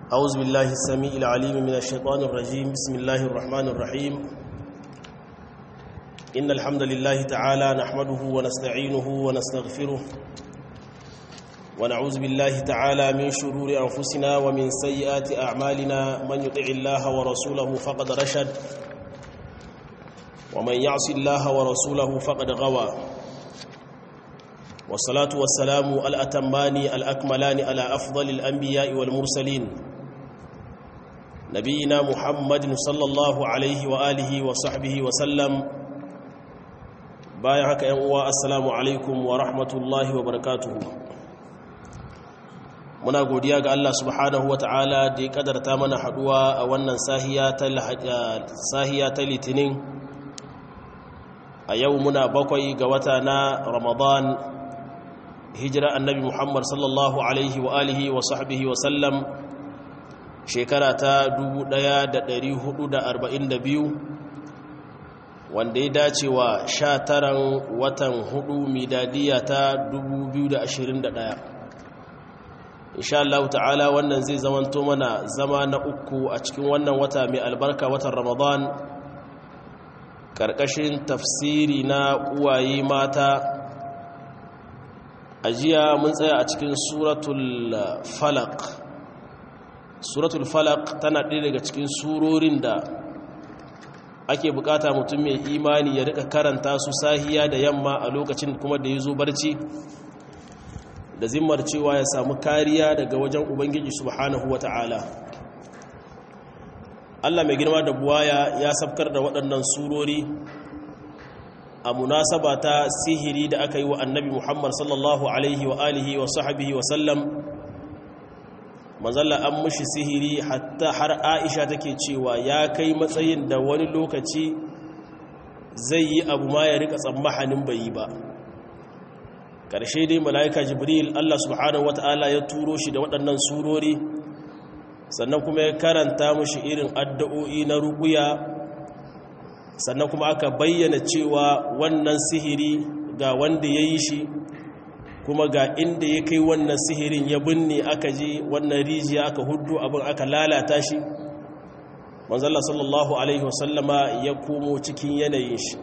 أعوذ بالله السميع العليم من الشيطان الرجيم بسم الله الرحمن الرحيم إن الحمد لله تعالى نحمده ونستعينه ونستغفره ونعوذ بالله تعالى من شرور أنفسنا ومن سيئات أعمالنا من يطع الله ورسوله فقد رشد ومن يعص الله ورسوله فقد غوى والصلاة والسلام الأتمان الأكملان على أفضل الأنبياء والمرسلين نبينا محمد صلى الله عليه وآله وصحبه وسلم بايعك يا السلام عليكم ورحمة الله وبركاته muna godiya ga Allah subhanahu wa ta'ala da ya kadarta mana haduwa a wannan sahiya ta litinin a yau muna bakwai ga wata na ramadan hijira annabi muhammad sallallahu alaihi wa alihi wa sahbihi wa sallam shekara ta 1442 wanda ya dace wa 19 watan 4 midadiya ta 2021 insha Allah ta'ala wannan zai zamanto mana zama na uku a cikin wannan wata mai albarka watan ramadan karkashin tafsiri na uwaye mata a jiya mun tsaya a cikin suratul falak suratul falak tana ɗaya daga cikin surorin da ake bukata mutum mai imani ya rika karanta su sahiya da yamma a lokacin kuma da ya zo barci da zimmar cewa ya samu kariya daga wajen ubangiji subhanahu wa ta'ala Allah mai girma da buwaya ya sabkar da waɗannan surori a munasaba ta sihiri da aka yi wa annabi Muhammad sallallahu alaihi wa alihi wa sahabihi wa sallam manzalla an mushi sihiri hatta har Aisha take cewa ya kai matsayin da wani lokaci zai yi abu ma ya rika tsammahanin bai yi ba ƙarshe dai mala'ika jibril Allah subhanahu wata'ala ya turo shi da waɗannan surori sannan kuma ya karanta mushi irin addu'o'i na ruƙuya sannan kuma aka bayyana cewa wannan sihiri ga wanda ya yi shi kuma ga inda ya kai wannan sihirin ya binne aka je wannan rijiya aka hudu abin aka lalata shi manzala sallallahu alaihi wasallama ya komo cikin yanayin shi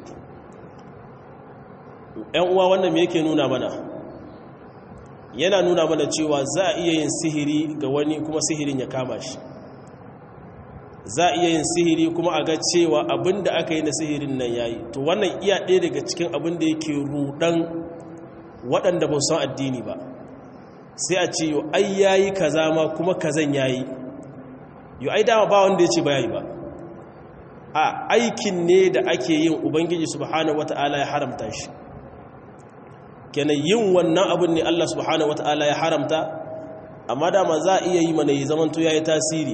‘yan uwa wannan me yake nuna mana yana nuna mana cewa za a iya yin sihiri ga wani kuma sihirin ya kama shi za a iya yin sihiri kuma a ga cewa abin da aka yi na sihirin nan yayi to wannan iya ɗaya daga cikin abin da yake rudan waɗanda ba san addini ba sai a ce yau ai yayi kaza ma kuma kazan yayi yau ai dama ba wanda ya ce ba yayi ba a aikin ne da ake yin ubangiji subhanahu wata'ala ya haramta shi kenan yin wannan abin ne Allah subhanahu wata'ala ya haramta amma dama za a iya yi mana yi zamanto ya yi tasiri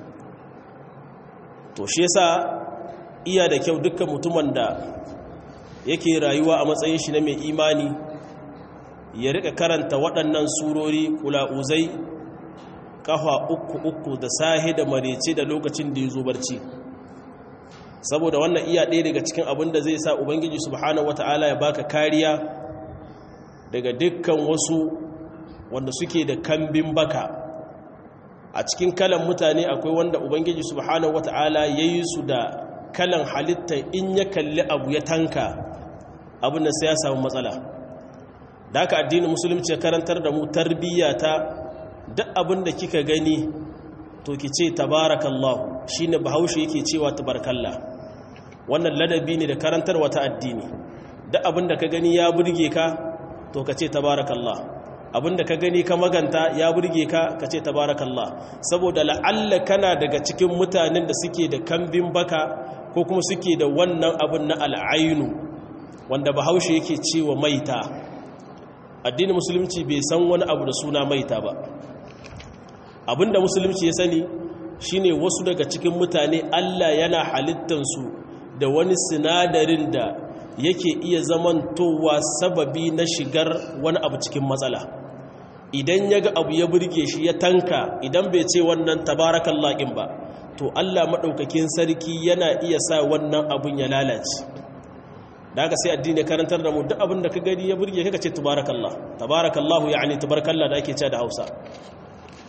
to shi yasa iya da kyau dukkan mutumin da yake rayuwa a matsayin shi na mai imani ya rika karanta waɗannan surori kula'uzai kafa uku uku da sahi da marece da lokacin da ya zo barci saboda wannan iya ɗaya daga cikin abin da zai sa ubangiji subhanahu wata'ala ya baka kariya daga dukkan wasu wanda suke da kambin baka a cikin kalan mutane akwai wanda ubangiji subhanahu wata'ala ya yi su da kalan halitta in ya kalli abu ya tanka abin da sai ya samu matsala da haka addinin musulunci ya karantar da mu tarbiyya ta duk abin da kika gani to ki ce tabarakallahu shine bahaushe yake cewa tabarakallah wannan ladabi ne da karantarwa ta addini duk abin da ka gani ya burge ka to ka ce tabarakallah abinda ka gani ka maganta ya burge ka ka ce tabarakallah saboda la'alla kana daga cikin mutanen da suke da kambin baka ko kuma suke da wannan abin na al'ainu wanda bahaushe yake cewa maita addinin musulunci bai san wani abu da suna maita ba abinda musulunci ya sani shine wasu daga cikin mutane Allah yana halittansu da wani sinadarin da yake iya zamantowa sababi na shigar wani abu cikin matsala idan ya ga abu ya burge shi ya tanka idan bai ce wannan tabarakan laƙin ba to Allah maɗaukakin sarki yana iya sa wannan abun ya lalace da haka sai addini karantar da mu duk abin da ka gani ya burge ka ce tabarakallah tabarakallahu ya'ani tabarakallah da ake cewa da Hausa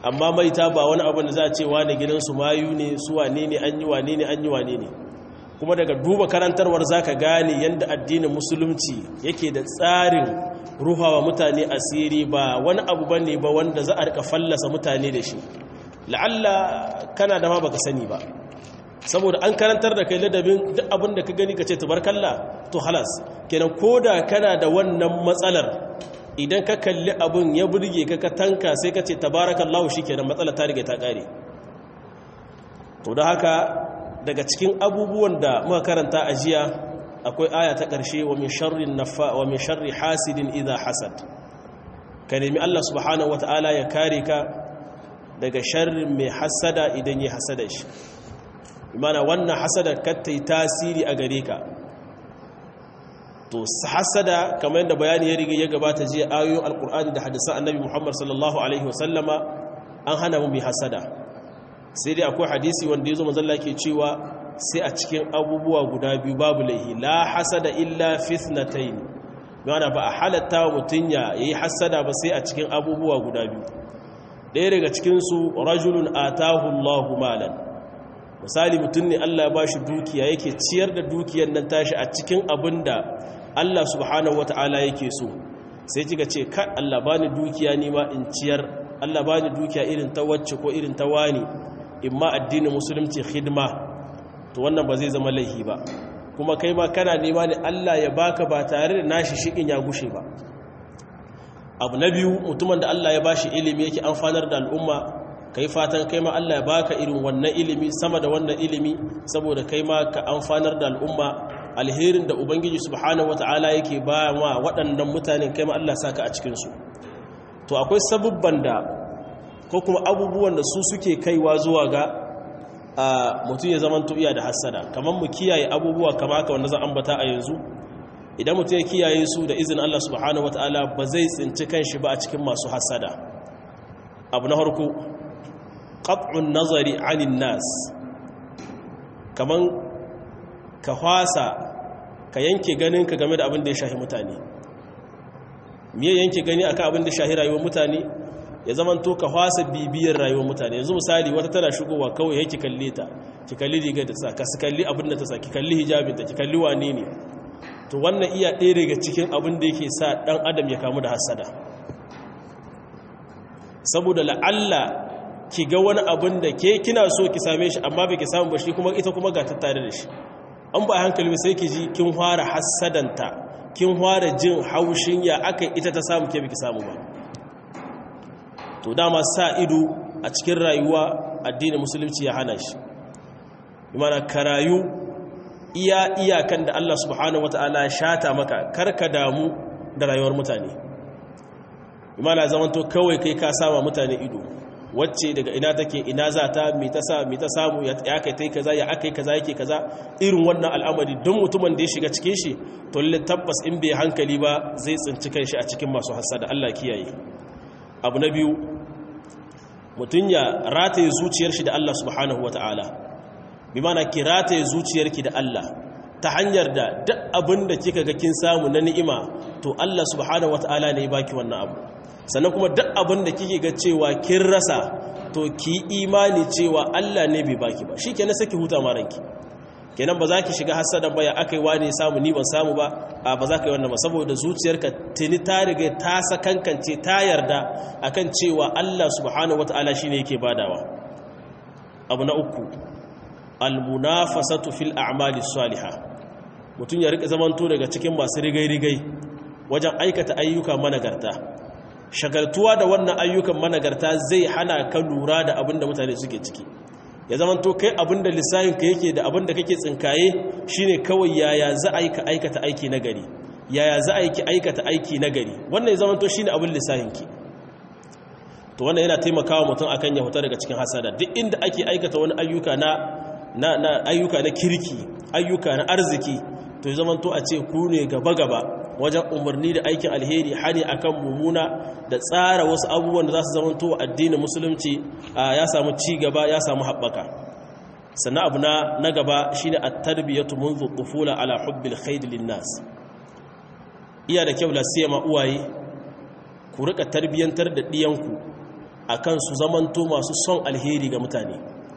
amma maita ba wani abu da za a ce wane gidansu mayu ne su wane ne an yi wane ne an yi wane ne kuma daga duba karantarwar za ka gane yadda addinin musulunci yake da tsarin ruhawa mutane asiri ba wani abu ba ne ba wanda za a rika fallasa mutane da shi la'alla kana da ma baka sani ba saboda an karantar da kai ladabin duk abin da ka gani ka ce tubarkalla to halas kenan koda kana da wannan matsalar idan ka kalli abin ya burge ka ka tanka sai ka ce tabarakallahu shikenan matsalar ta riga ta kare to da haka daga cikin abubuwan da muka karanta a jiya akwai aya ta ƙarshe wa min sharri nafa wa min sharri hasidin idha hasad ka nemi Allah subhanahu wataala ya kare ka daga sharrin mai hasada idan ya hasada shi imana wannan hasada kattai tasiri a gare ka to hasada kamar yadda bayani ya riga ya gabata jiya ayoyin alkur'ani da hadisan annabi muhammad sallallahu alaihi wasallama an hana mu mai hasada sai dai akwai hadisi wanda ya zo mazalla ke cewa sai a cikin abubuwa guda biyu babu laihi la hasada illa fitnatain yana ba a halatta wa mutum ya yi hasada ba sai a cikin abubuwa guda biyu ɗaya daga cikinsu rajulun atahu allahu malan misali mutum ne Allah ya bashi dukiya yake ciyar da dukiyar nan tashi a cikin abin da Allah subhanahu wata'ala yake so sai kika ce ka Allah bani dukiya ni ma in ciyar Allah bani dukiya irin ta wacce ko irin ta wani in ma addinin musulunci khidma to wannan ba zai zama laihi ba kuma kai ma kana nema ne Allah ya baka ba tare da nashi shikin ya gushe ba abu na biyu mutumin da Allah ya bashi ilimi yake amfanar da al'umma kai fatan kai ma Allah ya baka irin wannan ilimi sama da wannan ilimi saboda kai ma ka amfanar da al'umma alherin da ubangiji subhanahu wata'ala yake ba ma waɗannan mutanen kai ma Allah saka a cikin su to akwai sabubban da ko kuma abubuwan da su suke kaiwa zuwa ga mutum ya zama iya da hassada kamar mu kiyaye abubuwa kama haka wanda zan ambata a yanzu idan mutum ya kiyaye su da izinin Allah subhanahu wata'ala ba zai tsinci kanshi ba a cikin masu hassada abu na harko qat'un nazari 'anil nas kaman ka hwasa ka yanke ganin ka game da abin da ya shahi mutane miye yanke gani akan abin da ya shahi rayuwar mutane ya zaman to ka hwasa bibiyar rayuwar mutane yanzu misali wata tana shigowa kawai yake kalle ta ki kalli rigar da ta ka su kalli abin da ta sa ki kalli hijabin ta ki kalli wane ne to wannan iya ɗaya daga cikin abin da yake sa ɗan adam ya kamu da hasada saboda la'alla ki ga wani abin da ke kina so ki same shi amma bai ki samu ba shi kuma ita kuma ga tattare da shi an ba hankali sai ki ji kin fara hassadanta kin fara jin haushin ya aka ita ta samu ke biki samu ba to dama sa ido a cikin rayuwa addinin musulunci ya hana shi imana ka rayu iya iyakan da Allah subhanahu wataala shata maka karka damu da rayuwar mutane imana zamanto kawai kai ka sama mutane ido wacce daga ina take ina za ta mi ta sa mi ta samu ya kai tai kaza ya akai kaza yake kaza irin wannan al'amari don mutumin da ya shiga cikin shi to lalle tabbas in bai hankali ba zai tsinci kanshi a cikin masu hasada Allah kiyaye abu na biyu mutun ya rataye zuciyar shi da Allah subhanahu wataala bi mana ki rataye zuciyarki da Allah ta hanyar da duk abin da kika ga kin samu na ni'ima to Allah subhanahu wataala ne ya baki wannan abu sannan kuma duk abin da kike ga cewa kin rasa to ki imani cewa Allah ne bai baki ba shikenan saki huta ma ranki kenan ba za ki shiga hasadan ba ya akai wani samu ni ban samu ba a ba za ka yi wannan ba saboda zuciyarka tuni ta riga ta sakankance ta yarda akan cewa Allah subhanahu wataala shine yake badawa abu na uku almunafasatu fil a'mali salihah mutun ya rika zamanto daga cikin masu rigai-rigai wajen aikata ayyuka managarta shagaltuwa da wannan ayyukan managarta zai hana ka lura da abin da mutane suke ciki ya zama to kai abin da lissahinka yake da abin da kake tsinkaye shine kawai yaya za a yi ka aikata aiki na gari yaya za a yi ki aikata aiki na gari wannan ya zama to shine abin lissahinki to wannan yana taimakawa mutum akan ya huta daga cikin hasada duk inda ake aikata wani ayyuka na na, na ayyuka na kirki ayyuka na arziki to ya zama to a ce ku ne gaba gaba wajen umarni da aikin alheri hani akan mumuna da tsara wasu abubuwan da za su zamanto addinin musulunci ya samu ci gaba ya samu haɓaka sannan abu na gaba shine at-tarbiyatu منذ الطفوله ala hubbil khayr lin-nas iya da kyau lasiyama uwaye ku rika tarbiyantar da diyanku akan su zamanto masu son alheri ga mutane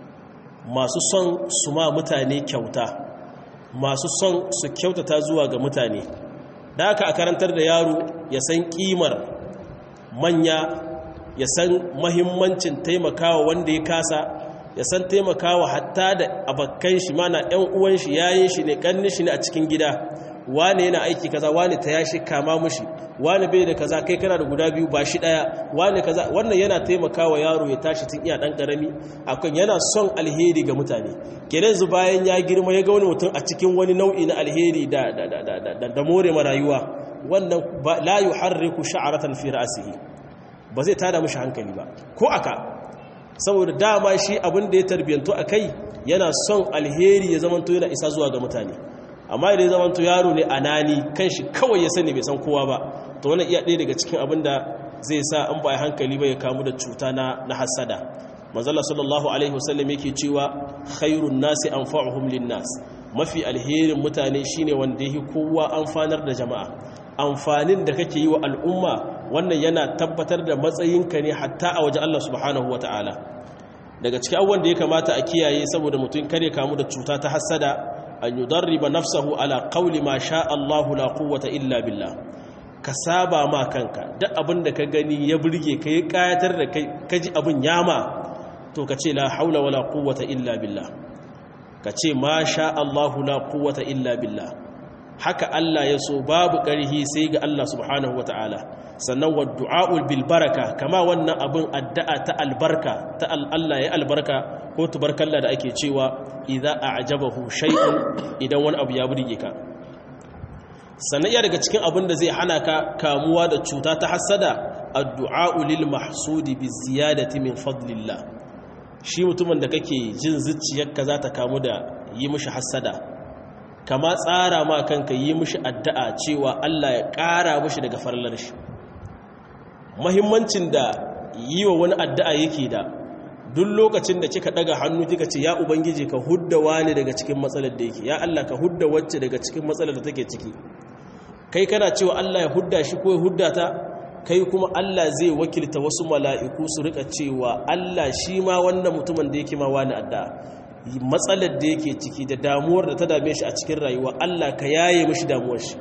masu son su ma mutane kyauta masu son su kyautata zuwa ga mutane da aka a karantar da yaro ya san kimar manya ya san mahimmancin taimakawa wanda ya kasa ya san taimakawa hatta da abakkan shi mana yan uwan shi yayin shi ne kannin shi ne a cikin gida wane yana aiki kaza wane ta yashi kama mushi wane bai da kaza kai kana da guda biyu ba shi daya wane kaza wannan yana taimakawa yaro ya tashi tun iya dan karami akan yana son alheri ga mutane kenan zu bayan ya girma ya ga wani mutum a cikin wani nau'i na alheri da da da da da more ma rayuwa wannan la yuharriku sha'ratan fi ra'sihi ba zai tada mishi hankali ba ko aka saboda dama shi abin da ya tarbiyantu akai yana son alheri ya zamanto yana isa zuwa ga mutane amma idan zaman to yaro ne anani kan shi kawai ya sani bai san kowa ba to wannan iya ɗaya daga cikin abin da zai sa an ba hankali ba ya kamu da cuta na na hasada manzala sallallahu alaihi wasallam yake cewa khairun nasi anfa'uhum linnas mafi alherin mutane shine wanda yake kowa amfanar da jama'a amfanin da kake yi wa al'umma wannan yana tabbatar da matsayinka ne hatta a waje Allah subhanahu wataala daga cikin abubuwan da ya kamata a kiyaye saboda mutum kare kamu da cuta ta hasada an yudarriba nafsahu ala qawli ma sha Allahu la quwwata illa billah ka saba ma kanka duk abin da ka gani ya burge ka yi kayatar da kai kaji abin yama to ka ce la haula wala quwwata illa billah ka ce ma sha Allahu la quwwata illa billah haka Allah ya so babu ƙarhi sai ga Allah subhanahu wata'ala sannan wa du'a'ul bil baraka kama wannan abin addu'a ta albarka ta Allah ya albarka ko tubarkalla da ake cewa idza a'jabahu shay'un idan wani abu ya burge ka sannan iya daga cikin abin da zai hana ka kamuwa da cuta ta hasada addu'a'u lil mahsudi bi ziyadati min fadlillah shi mutumin da kake jin zuciyarka za ta kamu da yi mishi hasada kama tsara ma kanka yi mishi addu'a cewa Allah ya ƙara mishi daga farlar shi mahimmancin da yi wa wani addu'a yake da duk lokacin da kika daga hannu kika ce ya ubangiji ka hudda wani daga cikin matsalar da yake ya Allah ka hudda wacce daga cikin matsalar da take ciki kai kana cewa Allah ya hudda shi ko ya hudda ta kai kuma Allah zai wakilta wasu mala'iku su rika cewa Allah shi ma wannan mutumin da yake ma wani addu'a matsalar da yake ciki da damuwar da ta dame shi a cikin rayuwa Allah ka yaye mishi damuwar shi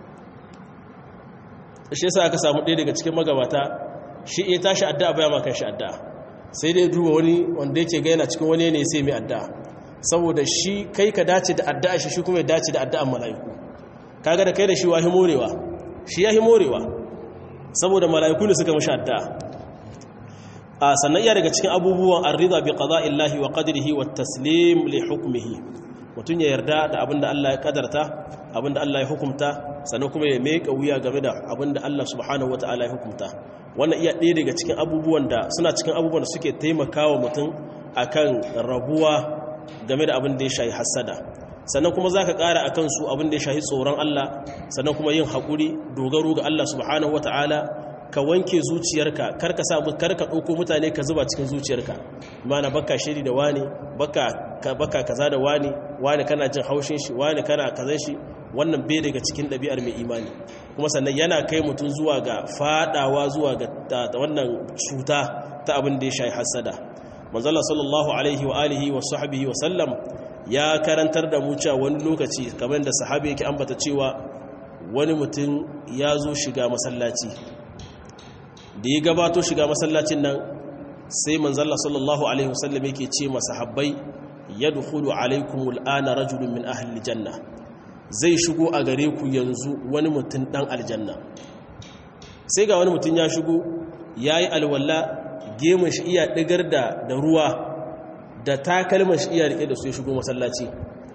shi yasa aka samu ɗaya daga cikin magabata shi iya tashi addu'a baya ma kanshi addu'a sai dai duba wani wanda yake ga yana cikin wani ne sai mai addu'a saboda shi kai ka dace da addu'a shi shi kuma ya dace da addu'an mala'iku kaga da kai da shi wahi morewa shi yahi morewa saboda mala'iku ne suka mishi addu'a a sannan iya daga cikin abubuwan arrida bi qada'illahi wa qadrihi wa taslim li hukmihi mutun ya yarda da abinda Allah ya kadarta abinda Allah ya hukumta sannan kuma ya meka wuya game da abinda Allah subhanahu wataala ya hukumta wannan iya ɗaya daga cikin abubuwan da suna cikin abubuwan da suke taimakawa mutum akan rabuwa game da abin da ya shayi hasada sannan kuma za ka ƙara a kansu abin da ya shahi tsoron Allah sannan kuma yin haƙuri dogaro ga Allah subhanahu wa ta'ala ka wanke zuciyarka karka sa karka ɗauko mutane ka zuba cikin zuciyarka mana baka shiri da wani baka baka kaza da wani wani kana jin haushin shi wani kana kazan shi wannan bai daga cikin ɗabi'ar mai imani kuma sannan yana kai mutum zuwa ga fadawa zuwa ga wannan cuta ta abin da ya shahi hasada manzala sallallahu alaihi wa alihi wa sahbihi wa sallam ya karantar da mu cewa wani lokaci kamar da sahabi yake ambata cewa wani mutum ya zo shiga masallaci da ya gabato shiga masallacin nan sai manzala sallallahu alaihi wa sallam yake ce masahabbai yadkhulu alaikumul ana rajulun min ahli janna zai shigo a gare ku yanzu wani mutum dan aljanna sai ga wani mutum ya shigo yayi alwala gemun shi iya digar da da ruwa da takalman shi iya rike da su ya shigo masallaci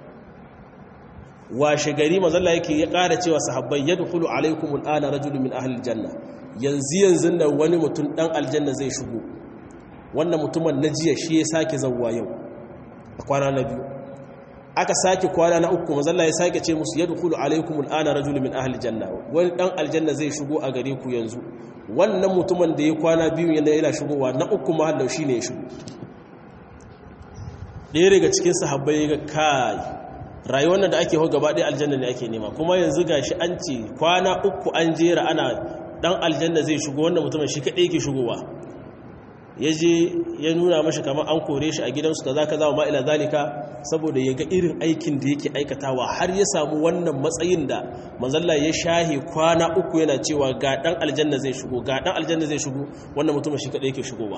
washe gari mazalla yake ya ƙara cewa sahabbai yadkhulu alaikum al'ana rajulun min ahli aljanna yanzu yanzu nan wani mutum dan aljanna zai shigo wannan mutumin na jiya shi ya sake zawwa yau a kwana na biyu aka sake kwana na uku mazalla ya sake ce musu yadkhulu alaikum al'ana rajulun min ahli aljanna wani dan aljanna zai shigo a gare ku yanzu wannan mutumin da ya kwana biyu yana yana shigowa na uku mahallau shine ya shigo ɗaya daga cikin sahabbai ga kai rayuwar da ake hau gaba ɗaya aljanna ne ake nema kuma yanzu ga shi an ce kwana uku an jera ana ɗan aljanna zai shigo wannan mutumin shi kaɗai yake shigowa ya je ya nuna mashi kamar an kore shi a gidansu kaza kaza wa ma'ila zalika saboda ya ga irin aikin da yake aikatawa har ya samu wannan matsayin da manzalla ya shahe kwana uku yana cewa ga dan aljanna zai shigo ga dan aljanna zai shigo wannan mutum shi kadai yake shigowa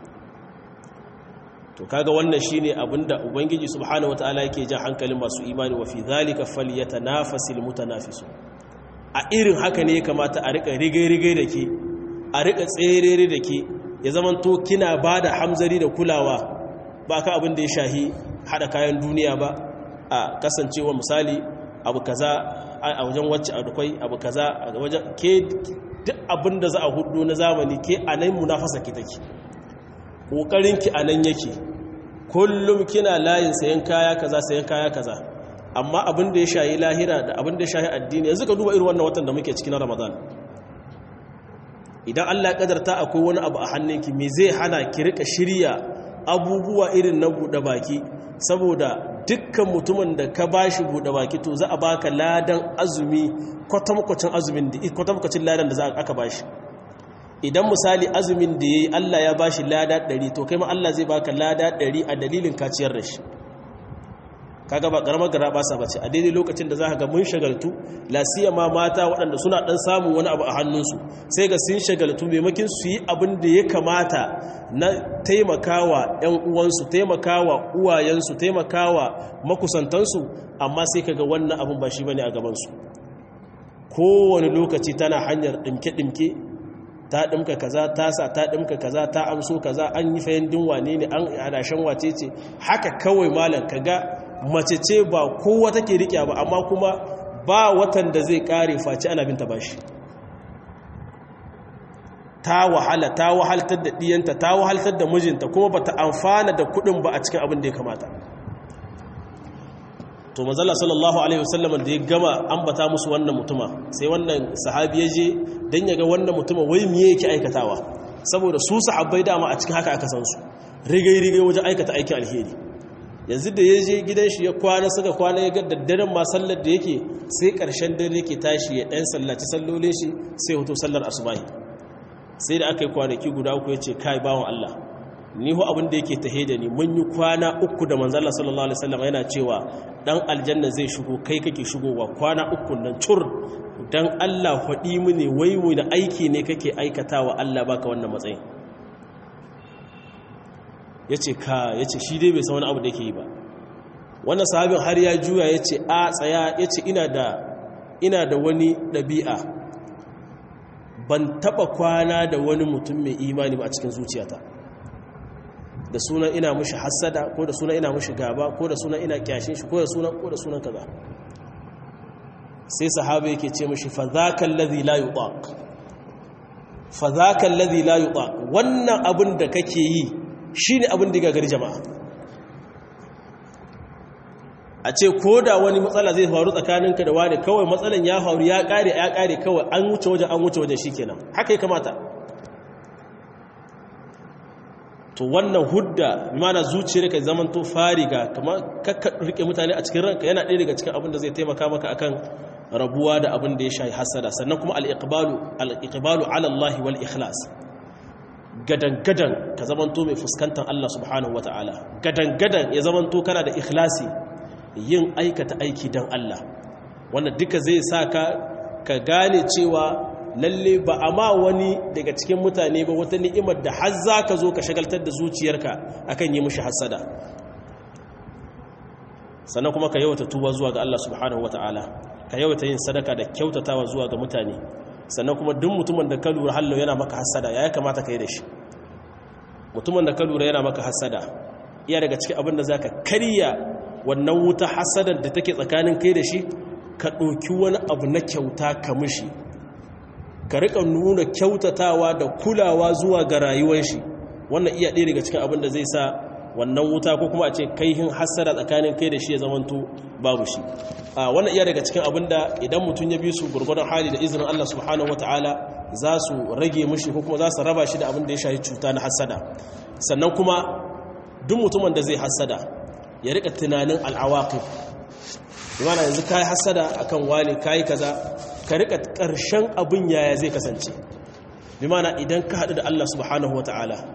to kaga wannan shine abinda ubangiji subhanahu wataala yake jan hankalin masu imani wa fi zalika falyatanafasil mutanafisun a irin haka ne ya kamata a rika rigai-rigai da ke a rika tserere da ke ya zamanto kina ba da hamzari da kulawa ba ka abin da ya shahi hada kayan duniya ba a kasancewa misali abu kaza a wajen wacce a dukwai abu kaza a wajen ke duk abin da za a hudu na zamani ke a nan munafasa ki take ƙoƙarinki a nan yake kullum kina layin sayan kaya kaza sayan kaya kaza amma abin da ya shayi lahira da abin da ya shayi addini yanzu ka duba irin wannan watan da muke ciki na ramadan idan allah ya kadarta akwai wani abu a hannunki me zai hana ki rika shirya abubuwa irin na buɗe baki saboda dukkan mutumin da ka bashi buɗe baki to za a baka ladan azumi kwatankwacin azumin da kwatankwacin ladan da za aka bashi idan misali azumin da yayi Allah ya bashi lada 100 to kai ma Allah zai baka lada 100 a dalilin kaciyar da shi kaga ba karamar gara ba sa bace a daidai lokacin da zaka ga mun shagaltu lasiya ma mata waɗanda suna dan samu wani abu a hannunsu sai ga sun shagaltu maimakin su yi abin da ya kamata na taimakawa ƴan uwansu taimakawa uwayensu taimakawa makusantansu amma sai kaga wannan abin ba shi bane a gaban su kowane lokaci tana hanyar dimke-dimke ta ɗimka kaza ta sa ta ɗimka kaza ta amso kaza an yi fayin wane ne an hadashen wace ce haka kawai malam kaga mace ce ba kowa take riƙe ba amma kuma ba watan da zai ƙare face ana binta bashi ta wahala ta wahaltar da ɗiyanta ta wahaltar da mijinta kuma ba ta amfana da kuɗin ba a cikin abin da ya kamata to manzala sallallahu alaihi wasallam da ya gama ambata musu wannan mutuma sai wannan sahabi ya je dan ya ga wannan mutuma wai miye yake aikatawa saboda su sahabbai dama a cikin haka aka san su rigai rigai wajen aikata aikin alheri yanzu da ya je gidan shi ya kwana suka kwana ya ga daddaren ma sallar da yake sai karshen dare yake tashi ya dan sallaci sallolin shi sai hoto sallar asubahi sai da aka yi kwanaki guda uku ya ce kai bawan Allah ni hu abin da yake tahe da ni mun yi kwana uku da manzala sallallahu alaihi wasallam yana cewa dan aljanna zai shigo kai kake shigowa kwana uku nan cur dan Allah faɗi mini wai mu da aiki ne kake aikatawa Allah baka wannan matsayin yace ka yace shi dai bai san wani abu da yake yi ba wannan sahabin har ya juya yace a tsaya yace ina da ina da wani dabi'a ban taba kwana da wani mutum mai imani ba a cikin zuciyata da sunan ina mushi hassada ko da sunan ina mushi gaba ko da sunan ina kyashin shi ko da sunan ko da sunan kaza sai sahaba yake ce mushi fa zaka allazi la yutaq fa zaka allazi la yutaq wannan abin da kake yi shine abin da gagari jama'a a ce ko da wani matsala zai faru tsakaninka da wani kawai matsalan ya faru ya kare ya kare kawai an wuce wajen an wuce wajen shikenan haka ya kamata to wannan hudda mana zuciyar ka zaman to fariga kamar kakka rike mutane a cikin ranka yana ɗaya daga cikin abin da zai taimaka maka akan rabuwa da abin da ya shayi hasada sannan kuma al-iqbalu al-iqbalu ala Allah wal ikhlas gadan gadan ka zaman to mai fuskantar Allah subhanahu wataala gadan gadan ya zaman to kana da ikhlasi yin aikata aiki dan Allah wannan duka zai sa ka ka gane cewa lalle ba a ma wani daga cikin mutane ba wata ni'imar da har za ka zo ka shagaltar da zuciyarka akan yi mushi hasada sannan kuma ka yawata tuba zuwa ga Allah subhanahu wata'ala ka yawata yin sadaka da kyautatawa zuwa ga mutane sannan kuma duk mutumin da ka lura hallo yana maka hasada ya kamata ka yi da shi mutumin da ka lura yana maka hasada iya daga cikin abin da za ka karya wannan wuta hasadar da take tsakanin kai da shi ka ɗauki wani abu na kyauta ka mishi ka rika nuna kyautatawa da kulawa zuwa ga rayuwar shi wannan iya ɗaya daga cikin abin da zai sa wannan wuta ko kuma a ce kaihin hassara tsakanin kai da shi ya zamanto babu shi a wannan iya daga cikin abin da idan mutum ya bi su gurgurdan hali da izinin Allah subhanahu wataala za su rage mishi ko kuma za su raba shi da abin da ya shafi cuta na hassada sannan kuma duk mutumin da zai hassada ya rika tunanin al'awaqib bimana yanzu kai hassada akan wani kai kaza ka rika ƙarshen abin yaya zai kasance bi mana idan ka haɗu da Allah subhanahu wata'ala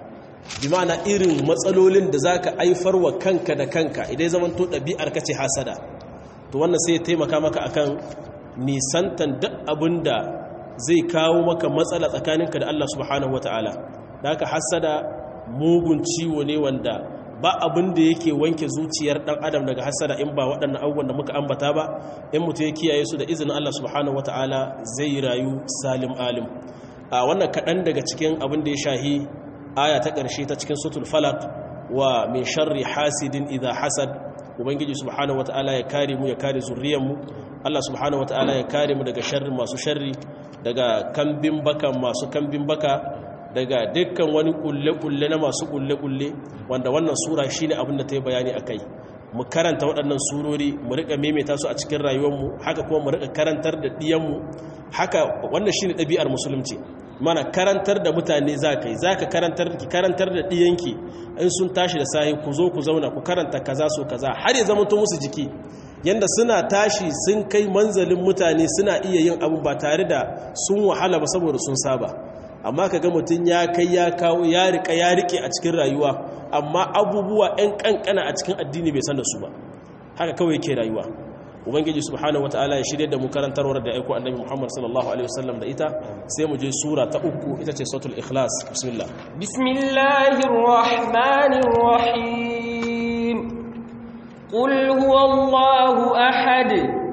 bi ma'ana irin matsalolin da za ka aifar wa kanka da kanka idan zaman to ɗabi'ar ka ce hasada to wannan sai ya taimaka maka akan nisantan duk abin da zai kawo maka matsala tsakaninka da Allah subhanahu wata'ala da haka hasada mugun ciwo ne wanda ba abin da yake wanke zuciyar dan adam daga hasada in ba waɗannan abubuwan da muka ambata ba in mutum ya kiyaye su da izinin Allah subhanahu wata'ala zai rayu salim alim a wannan kaɗan daga cikin abin da ya shahi aya ta ƙarshe ta cikin sutul falak wa min sharri hasidin idha hasad ubangiji subhanahu wata'ala ya kare mu ya kare zuriyar mu Allah subhanahu wata'ala ya kare mu daga sharri masu sharri daga kambin baka masu kambin baka daga dukkan wani kulle-kulle na masu kulle-kulle wanda wannan sura shine abin da ta yi bayani a kai mu karanta waɗannan surori mu riƙa maimaita su a cikin rayuwarmu haka kuma mu riƙa karantar da ɗiyanmu haka wannan shine ɗabi'ar musulunci mana karantar da mutane za ka yi za ka karantar ki karantar da ɗiyanki in sun tashi da sahi ku zo ku zauna ku karanta kaza so kaza har ya zama musu jiki yanda suna tashi sun kai manzalin mutane suna iya yin abu ba tare da sun wahala ba saboda sun saba amma ka ga mutum ya kai ya kawo ya rika ya rike a cikin rayuwa amma abubuwa 'yan kankana a cikin addini bai san da su ba haka kawai yake rayuwa ubangiji subhanahu wataala ya shirye da mu karantarwar da aiko annabi muhammad sallallahu alaihi wasallam da ita sai mu je sura ta uku ita ce suratul ikhlas bismillah bismillahir rahmanir rahim qul huwallahu ahad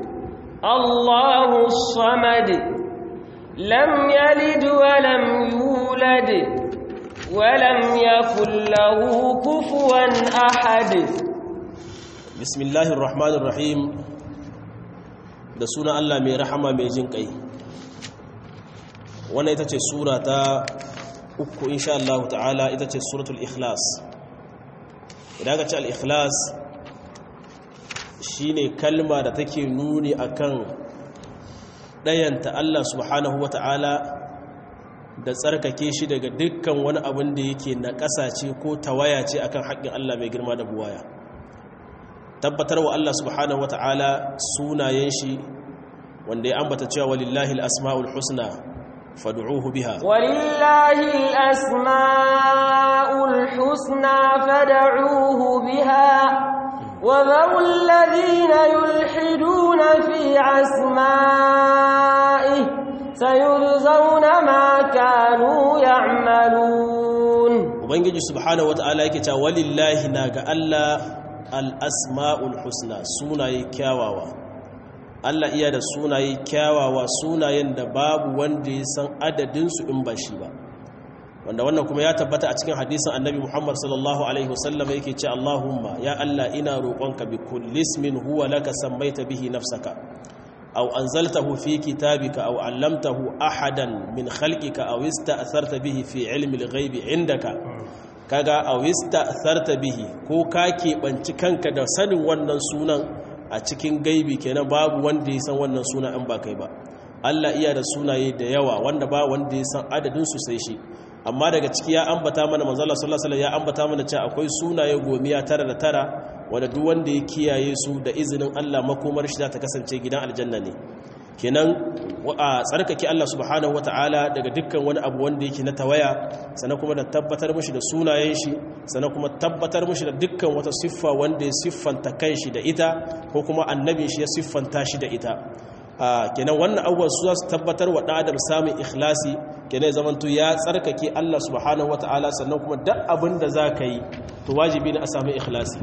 allahus samad lam yalid wa lam yulad wa lam yakul lahu kufuwan ahad bismillahir rahmanir rahim da suna Allah mai rahama mai jin kai wannan ita ce sura ta uku insha Allah ta'ala ita ce suratul ikhlas idan ka ce al-ikhlas shine kalma da take nuni akan dayanta Allah subhanahu wata'ala da tsarkake shi daga dukkan wani abin da yake na ƙasace ko tawaya ce akan haƙƙin Allah mai girma da buwaya tabbatar wa Allah subhanahu wata'ala sunayen shi wanda ya ambata cewa walillahi al-asma'ul husna fad'uhu biha walillahi al-asma'ul husna fad'uhu biha wa dharul ladhina yulhiduna fi asma'ihi sayurzawna ma kanu ya'malun ubangiji subhanahu wata'ala yake cewa walillahi na ga Allah al'asma'ul husna sunaye kyawawa Allah iya da sunaye kyawawa sunayen da babu wanda ya san adadinsu in ba shi ba wanda wannan kuma ya tabbata a cikin hadisin annabi Muhammad sallallahu alaihi wasallam yake ce Allahumma ya Allah ina roƙonka bi kullismin huwa laka sammaita bihi nafsaka aw anzaltahu fi kitabika aw 'allamtahu ahadan min khalqika aw ista'tharta bihi fi 'ilmi al-ghaibi 'indaka kaga a wista sarta bihi ko ka keɓanci kanka da sanin wannan sunan a cikin gaibi kenan babu wanda ya san wannan suna in ba kai ba Allah iya da sunaye da yawa wanda ba wanda ya san adadin su sai shi amma daga ciki ya ambata mana manzala sallallahu alaihi ya ambata mana cewa akwai sunaye gomiya tara da tara wanda duk wanda ya kiyaye su da izinin Allah makomar shi za ta kasance gidan aljanna ne kenan a tsarkake Allah subhanahu wata'ala daga dukkan wani abu wanda yake na tawaya sannan kuma da tabbatar mushi da sunayen shi sannan kuma tabbatar mushi da dukkan wata siffa wanda ya siffanta kanshi da ita ko kuma annabin shi ya siffanta shi da ita kenan wannan abubuwan su za su tabbatar wa ɗan adam samun ikhlasi kenan zamanto ya tsarkake Allah subhanahu wata'ala sannan kuma duk abin da za ka yi to wajibi ne a samu ikhlasi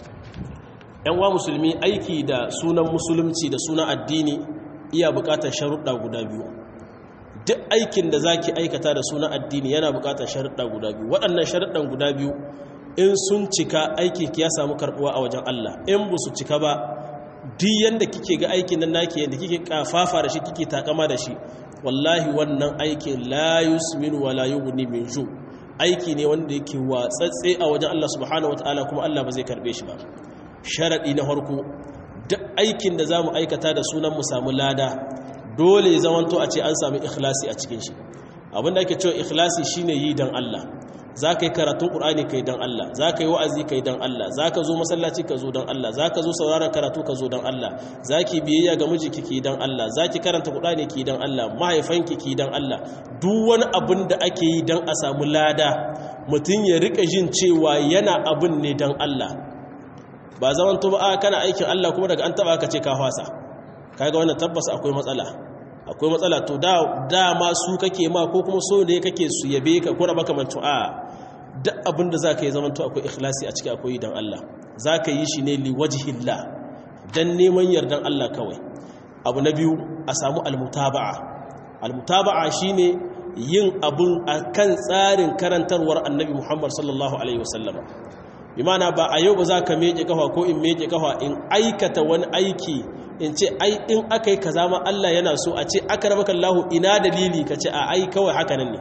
yan wa musulmi aiki da sunan musulunci da sunan addini iya bukatar sharuɗa guda biyu duk aikin da zaki aikata da sunan addini yana bukatar sharuɗa guda biyu waɗannan sharuɗan guda biyu in sun cika aiki ya samu karɓuwa a wajen Allah in ba su cika ba duk yanda kike ga aikin nan naki yanda kike kafafa da shi kike takama da shi wallahi wannan aikin la yusmin wa la yughni min ju aiki ne wanda yake watsatse a wajen Allah subhanahu wataala kuma Allah ba zai karbe shi ba sharadi na farko duk aikin da za mu aikata da sunan mu samu lada dole ya zamanto a ce an sami ikhlasi a cikin shi abinda ake cewa ikhlasi shine yi don Allah za ka yi karatun ƙur'ani ka yi don Allah za ka yi wa'azi ka yi don Allah za ka zo masallaci ka zo don Allah za ka zo sauraron karatu ka zo don Allah za ki biyayya ga miji ki don Allah za ki karanta ƙur'ani ki don Allah mahaifanki ki don Allah duk wani abin da ake yi don a samu lada mutum ya rika jin cewa yana abin ne don Allah ba zaman to ba kana aikin Allah kuma daga an taba ka ce ka fasa kaga wannan tabbas akwai matsala akwai matsala to da dama su kake ma ko kuma so ne kake su yabe ka ko raba kamantu a duk abin da zaka yi zaman to akwai ikhlasi a ciki akwai dan Allah zaka yi shi ne li wajhillah dan neman yardan Allah kawai abu na biyu a samu almutaba'a almutaba'a shine yin abun akan tsarin karantarwar annabi Muhammad sallallahu alaihi wasallama bi mana ba a yau ba za ka meke kafa ko in meke kafa in aikata wani aiki in ce ai in aka yi kaza ma Allah yana so a ce aka raba kallahu ina dalili ka ce a ai kawai haka nan ne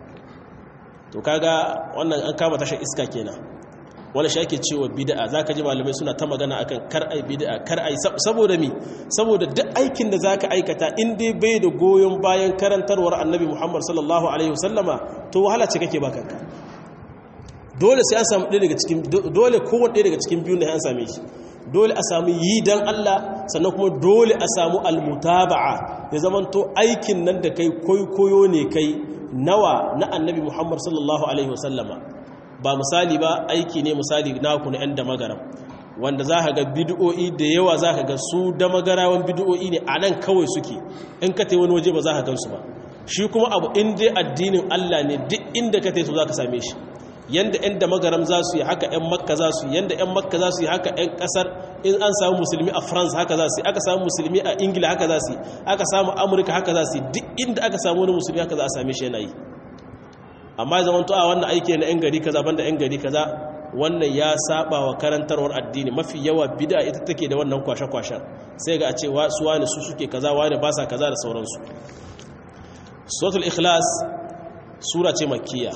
to kaga wannan an kama tashar iska kenan wani shi ake cewa bid'a zaka ji malamai suna ta magana akan kar ai bid'a kar ai saboda mi saboda duk aikin da zaka aikata in dai bai da goyon bayan karantarwar annabi Muhammad sallallahu alaihi wasallama to wahala ce kake baka kanka dole sai an samu ɗaya daga cikin dole kowanne ɗaya daga cikin biyu ne an same shi dole a samu yi dan Allah sannan kuma dole a samu almutaba'a ya zamanto aikin nan da kai koyo ne kai nawa na annabi Muhammad sallallahu alaihi wasallama ba misali ba aiki ne misali naku na 'yan da magaram wanda za ka ga bid'o'i da yawa za ka ga su da magarawan bid'o'i ne a nan kawai suke in ka te wani waje ba za ka gansu ba shi kuma abu in dai addinin Allah ne duk inda ka te su za ka same shi yanda 'yan da magaram za su yi haka 'yan makka za su yi yanda 'yan makka za su yi haka 'yan kasar in an samu musulmi a france haka za su yi aka samu musulmi a ingila haka za su yi aka samu amurka haka za su yi duk inda aka samu wani musulmi haka za a same shi yana yi amma zaman to a wannan aiki na 'yan gari kaza banda 'yan gari kaza wannan ya saba wa karantarwar addini mafi yawa bid'a ita take da wannan kwashe-kwashen sai ga a ce su wani su suke kaza wani ba sa kaza da sauransu suratul ikhlas sura ce makkiya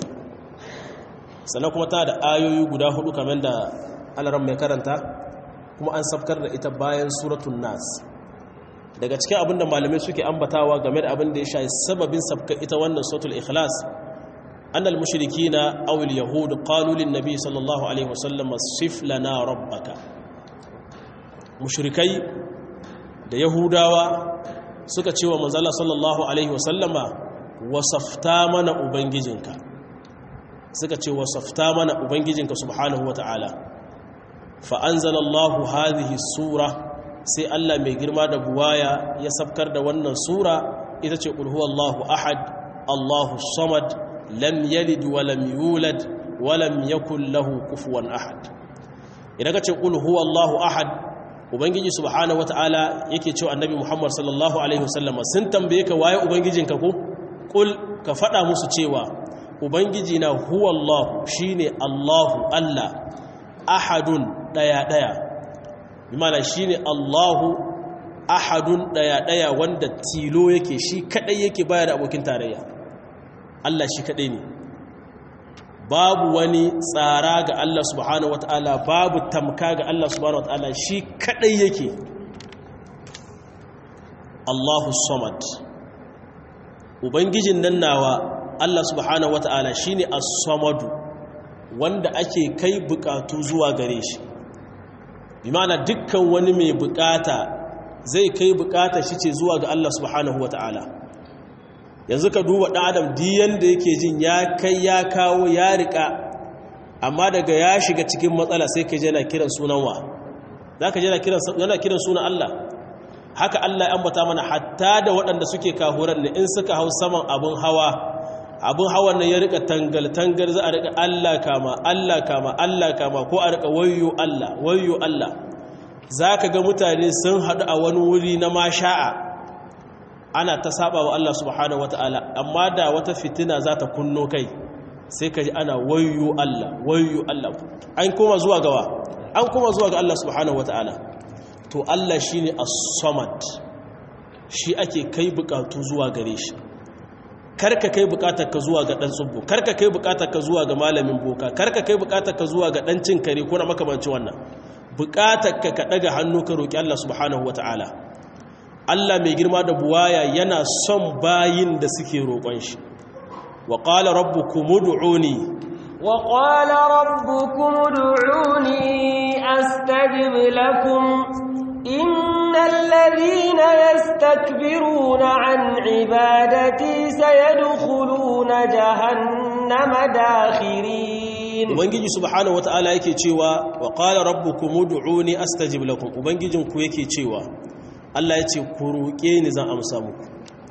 sannan kuma ta da ayoyi guda hudu kamar da alaran mai karanta kuma an safkar da ita bayan suratun nas daga cikin abinda malamai suke ambatawa game da abin da ya sha sababin safkar ita wannan suratul ikhlas annal mushrikina aw al yahud qalu lin nabi sallallahu alaihi wasallam sif lana rabbaka mushrikai da yahudawa suka ce wa manzala sallallahu alaihi wasallama wasafta mana ubangijinka suka ce wasafta mana ubangijinka subhanahu wata'ala fa anzalallahu hadhihi sura sai Allah mai girma da buwaya ya sabkar da wannan sura ita ce qul huwallahu ahad Allahu samad lam yalid wa lam yulad wa lam yakul lahu kufuwan ahad idan ka ce qul huwallahu ahad ubangiji subhanahu wata'ala yake cewa annabi Muhammad sallallahu alaihi wasallam sun tambaye ka waye ubangijinka ko qul ka fada musu cewa ubangiji na huwallahu shine Allahu Allah ahadun daya daya bimana shine Allahu ahadun daya daya wanda tilo yake shi kadai yake bayar da abokin tarayya Allah shi kadai ne babu wani tsara ga Allah subhanahu wataala babu tamka ga Allah subhanahu wataala shi kadai yake Allahu samad ubangijin nan nawa Allah subhanahu wata'ala shine as-samadu wanda ake kai bukatu zuwa gare shi bi ma'ana dukkan wani mai bukata zai kai bukata shi ce zuwa ga Allah subhanahu wata'ala yanzu ka duba dan adam diyan da yake jin ya kai ya kawo ya rika amma daga ya shiga cikin matsala sai ka je na kiran sunan wa zaka je na kiran yana kiran sunan Allah haka Allah ya ambata mana hatta da waɗanda suke kahuran ne in suka hau saman abun hawa abin hawan nan ya rika tangal-tangal za a rika Allah kama Allah kama Allah kama ko a rika wayo Allah wayo Allah za ka ga mutane sun haɗu a wani wuri na masha'a ana ta saba wa Allah subhanahu wata'ala amma da wata fitina za ta kunno kai sai ka ji ana wayo Allah wayo Allah an koma zuwa gawa an koma zuwa ga Allah subhanahu wata'ala to Allah shine as-samad shi ake kai bukatu zuwa gare shi karka kai bukatar ka zuwa ga dan tsubbu karka kai bukatar ka zuwa ga malamin boka karka kai bukatar ka zuwa ga dan cin kare ko na makamancin wannan bukatar ka ka daga hannu ka roki Allah subhanahu wataala Allah mai girma da buwaya yana son bayin da suke roƙon shi wa qala rabbukum ud'uni wa qala rabbukum ud'uni astajib lakum إن الذين يستكبرون عن عبادتي سيدخلون جهنم داخرين ubangiji subhanahu wataala yake cewa wa qala rabbukum ud'uni astajib lakum ubangijin ku yake cewa Allah ya ce ku roƙe ni zan amsa muku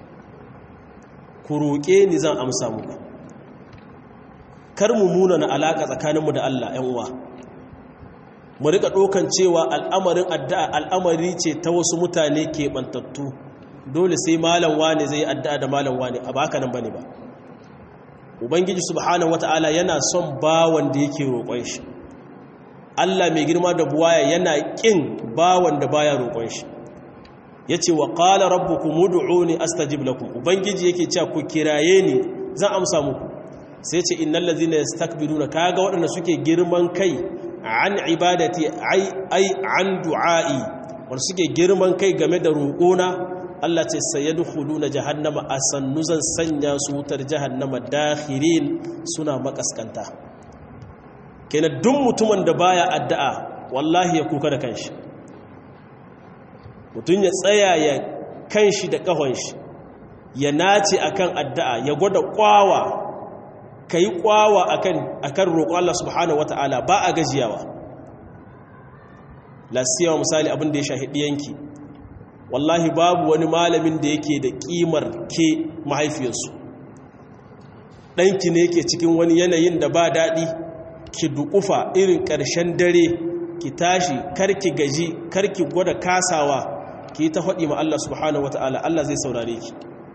ku roƙe ni zan amsa muku kar mu muna na alaka tsakaninmu da Allah ƴan uwa mu rika ɗaukan cewa al'amarin addu'a al'amari ce ta wasu mutane ke bantattu dole sai malam wane zai addu'a da malam wane a baka nan bane ba ubangiji subhanahu wata'ala yana son bawan da yake roƙon shi Allah mai girma da buwaya yana ƙin bawan da baya roƙon shi yace wa qala rabbukum ud'uni astajib lakum ubangiji yake cewa ku kiraye ni zan amsa muku sai ce innal ladzina yastakbiruna kaga waɗanda suke girman kai an ibadati ai ai an du'ai wanda suke girman kai game da roƙona Allah ce sayadkhuluna jahannama asannu zan sanya su wutar jahannama dakhirin suna makaskanta kenan duk mutumin da baya addu'a wallahi ya kuka da kanshi mutum ya tsaya ya kanshi da kahon shi ya nace akan addu'a ya gwada kwawa kai kwawa akan akan roƙo Allah subhanahu wataala ba a gajiyawa lasiyawa misali abin da ya shahidi yanki wallahi babu wani malamin da yake da kimar ke mahaifiyarsu ɗanki ne yake cikin wani yanayin da ba daɗi ki duƙufa irin ƙarshen dare ki tashi karki gaji karki gwada kasawa ki ta faɗi ma Allah subhanahu wata'ala Allah zai saurare ki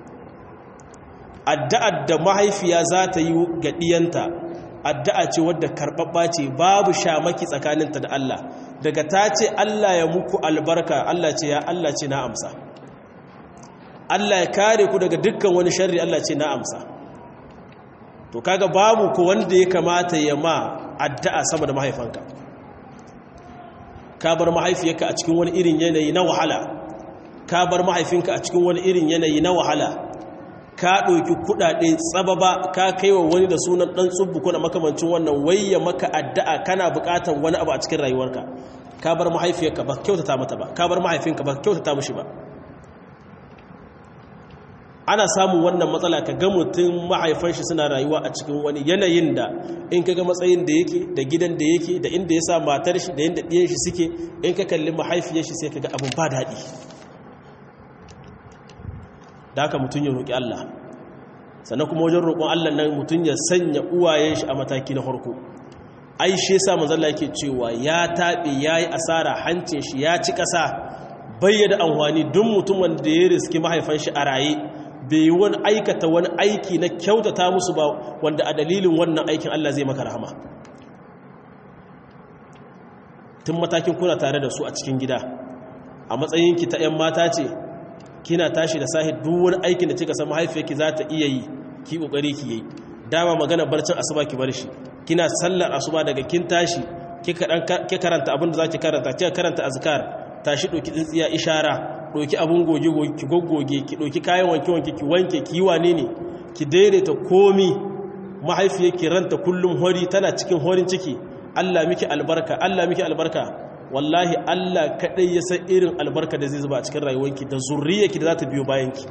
addu'ar da mahaifiya za ta yi ga ɗiyanta addu'a ce wadda karɓaɓɓa ce babu shamaki tsakaninta da Allah daga ta ce Allah ya muku albarka Allah ce ya Allah ce na amsa Allah ya kare ku daga dukkan wani sharri Allah ce na amsa to kaga babu ku wanda ya kamata ya ma addu'a sama da mahaifanka ka bar mahaifiyarka a cikin wani irin yanayi na wahala ka bar mahaifinka a cikin wani irin yanayi na wahala ka ɗauki kuɗaɗe tsababa ka kai wa wani da sunan ɗan tsubbu kuna makamancin wannan wayya maka addu'a kana buƙatar wani abu a cikin rayuwarka ka bar mahaifiyarka ba kyautata mata ba ka bar mahaifinka ba kyautata mishi ba ana samun wannan matsala ka ga mutum mahaifan shi suna rayuwa a cikin wani yanayin da in ka ga matsayin da yake da gidan da yake da inda ya sa matar shi da yadda ɗiyan shi suke in ka kalli mahaifiyar shi sai ka ga abin ba daɗi da haka mutum ya roƙi Allah sannan kuma wajen roƙon Allah nan mutum ya sanya uwayen shi a mataki na farko ai shi yasa manzon yake cewa ya taɓe yayi asara hancin shi ya ci ƙasa bayyana amfani duk mutumin da ya riski mahaifan shi a raye bai wani aikata wani aiki na kyautata musu ba wanda a dalilin wannan aikin Allah zai maka rahama tun matakin kuna tare da su a cikin gida a matsayinki ta 'yan mata ce kina tashi da sahi duk wani aikin da kika san mahaifiyarki za ta iya yi ki kokari ki yi dama magana barcin asuba ki bar shi kina sallar asuba daga kin tashi kika karanta abin da zaki karanta kika karanta azkar tashi doki tsintsiya ishara doki abun goge goge ki goggoge ki doki kayan wanke wanke ki wanke ki yi wane ne ki daidaita komi mahaifiyarki ranta kullum hori tana cikin horin ciki Allah miki albarka Allah miki albarka wallahi Allah kaɗai ya san irin albarka da zai zuba a cikin rayuwanki da zurriyarki da za ta biyo bayanki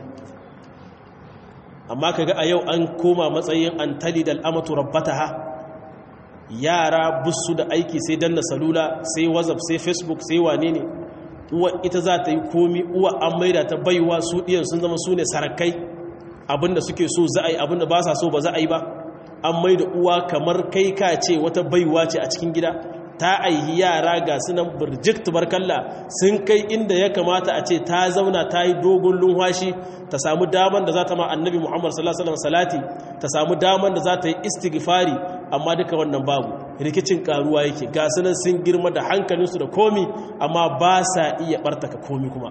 amma kaga a yau an koma matsayin an tali da al'amatu rabbataha yara busu da aiki sai danna salula sai whatsapp sai facebook sai wane ne uwa ita za ta yi komi uwa an maida ta baiwa su ɗiyan sun zama su ne sarakai abinda suke so za a yi abinda ba sa so ba za a yi ba an maida uwa kamar kai ka ce wata baiwa ce a cikin gida ta aihi yara ga sunan birjik tubarkalla sun kai inda ya kamata a ce ta zauna ta yi dogon lunwashi ta samu daman da za ta ma annabi muhammad sallallahu alaihi salati ta samu daman da za ta yi istighfari amma duka wannan babu rikicin karuwa yake ga sunan sun girma da hankalinsu da komi amma ba sa iya bartaka komi kuma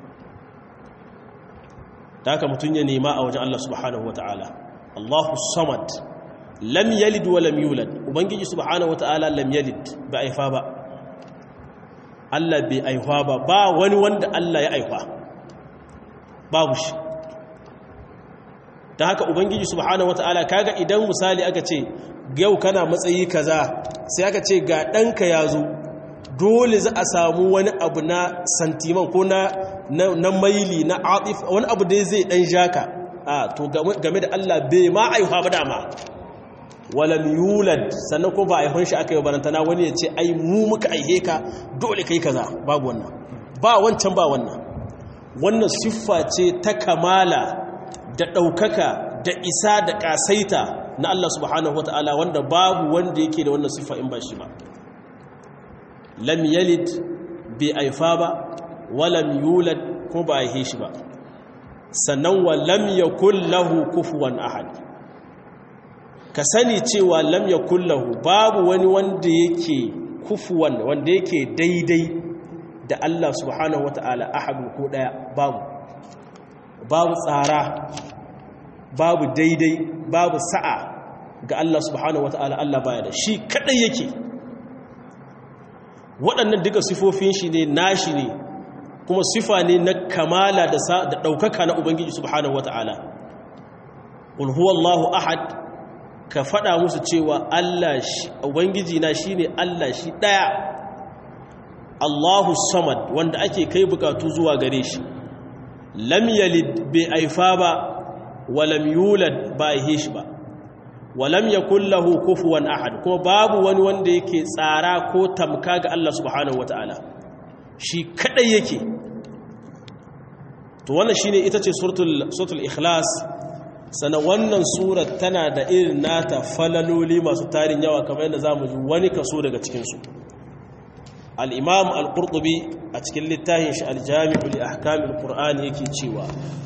ta haka mutum ya nema a wajen allah subhanahu wa ta'ala allahu samad lam yalid wa lam yulad ubangiji subhanahu wataala lam yalid ba aifa ba Allah bai aifa ba ba wani wanda Allah ya aifa babu shi ta haka ubangiji subhanahu wataala kaga idan misali aka ce yau kana matsayi kaza sai aka ce ga ɗanka ya zo dole za a samu wani abu na santiman ko na na maili na atif wani abu dai zai ɗan jaka a to game da Allah bai ma aifa ba dama walam yulad sannan ko ba a haihun shi aka yi barantana wani ya ce ai mu muka aihe ka dole kai kaza babu wannan ba wancan ba wannan wannan siffa ce ta kamala da ɗaukaka da isa da ƙasaita na Allah subhanahu wata'ala wanda babu wanda yake da wannan siffa in ba shi ba lam yalid bai aifa ba walam yulad ko ba aihe shi ba sannan wa lam yakul lahu kufuwan ahad ka sani cewa lam yakul lahu babu wani wanda yake kufuwan wanda yake daidai da Allah subhanahu wata'ala ahadu ko daya babu babu tsara babu daidai babu sa'a ga Allah subhanahu wata'ala Allah baya da shi kadai yake waɗannan duka sifofin shi ne nashi ne kuma sifa ne na kamala da ɗaukaka na Ubangiji subhanahu wata'ala qul huwallahu ahad ka faɗa musu cewa Allah shi Ubangiji na shine Allah shi ɗaya Allahu samad wanda ake kai bukatu zuwa gare shi lam yalid bai aifa ba wa lam yulad ba aihe shi ba wa lam yakul lahu kufuwan ahad kuma babu wani wanda yake tsara ko tamka ga Allah subhanahu wataala shi kadai yake to wannan shine ita ce suratul suratul ikhlas sana wannan surar tana da irin nata falaloli masu tarin yawa kamar yadda zamu ji wani kaso daga cikin su al'imam al'urɗubi a cikin littafin shi aljami'u li ahkamin ƙur'ani yake cewa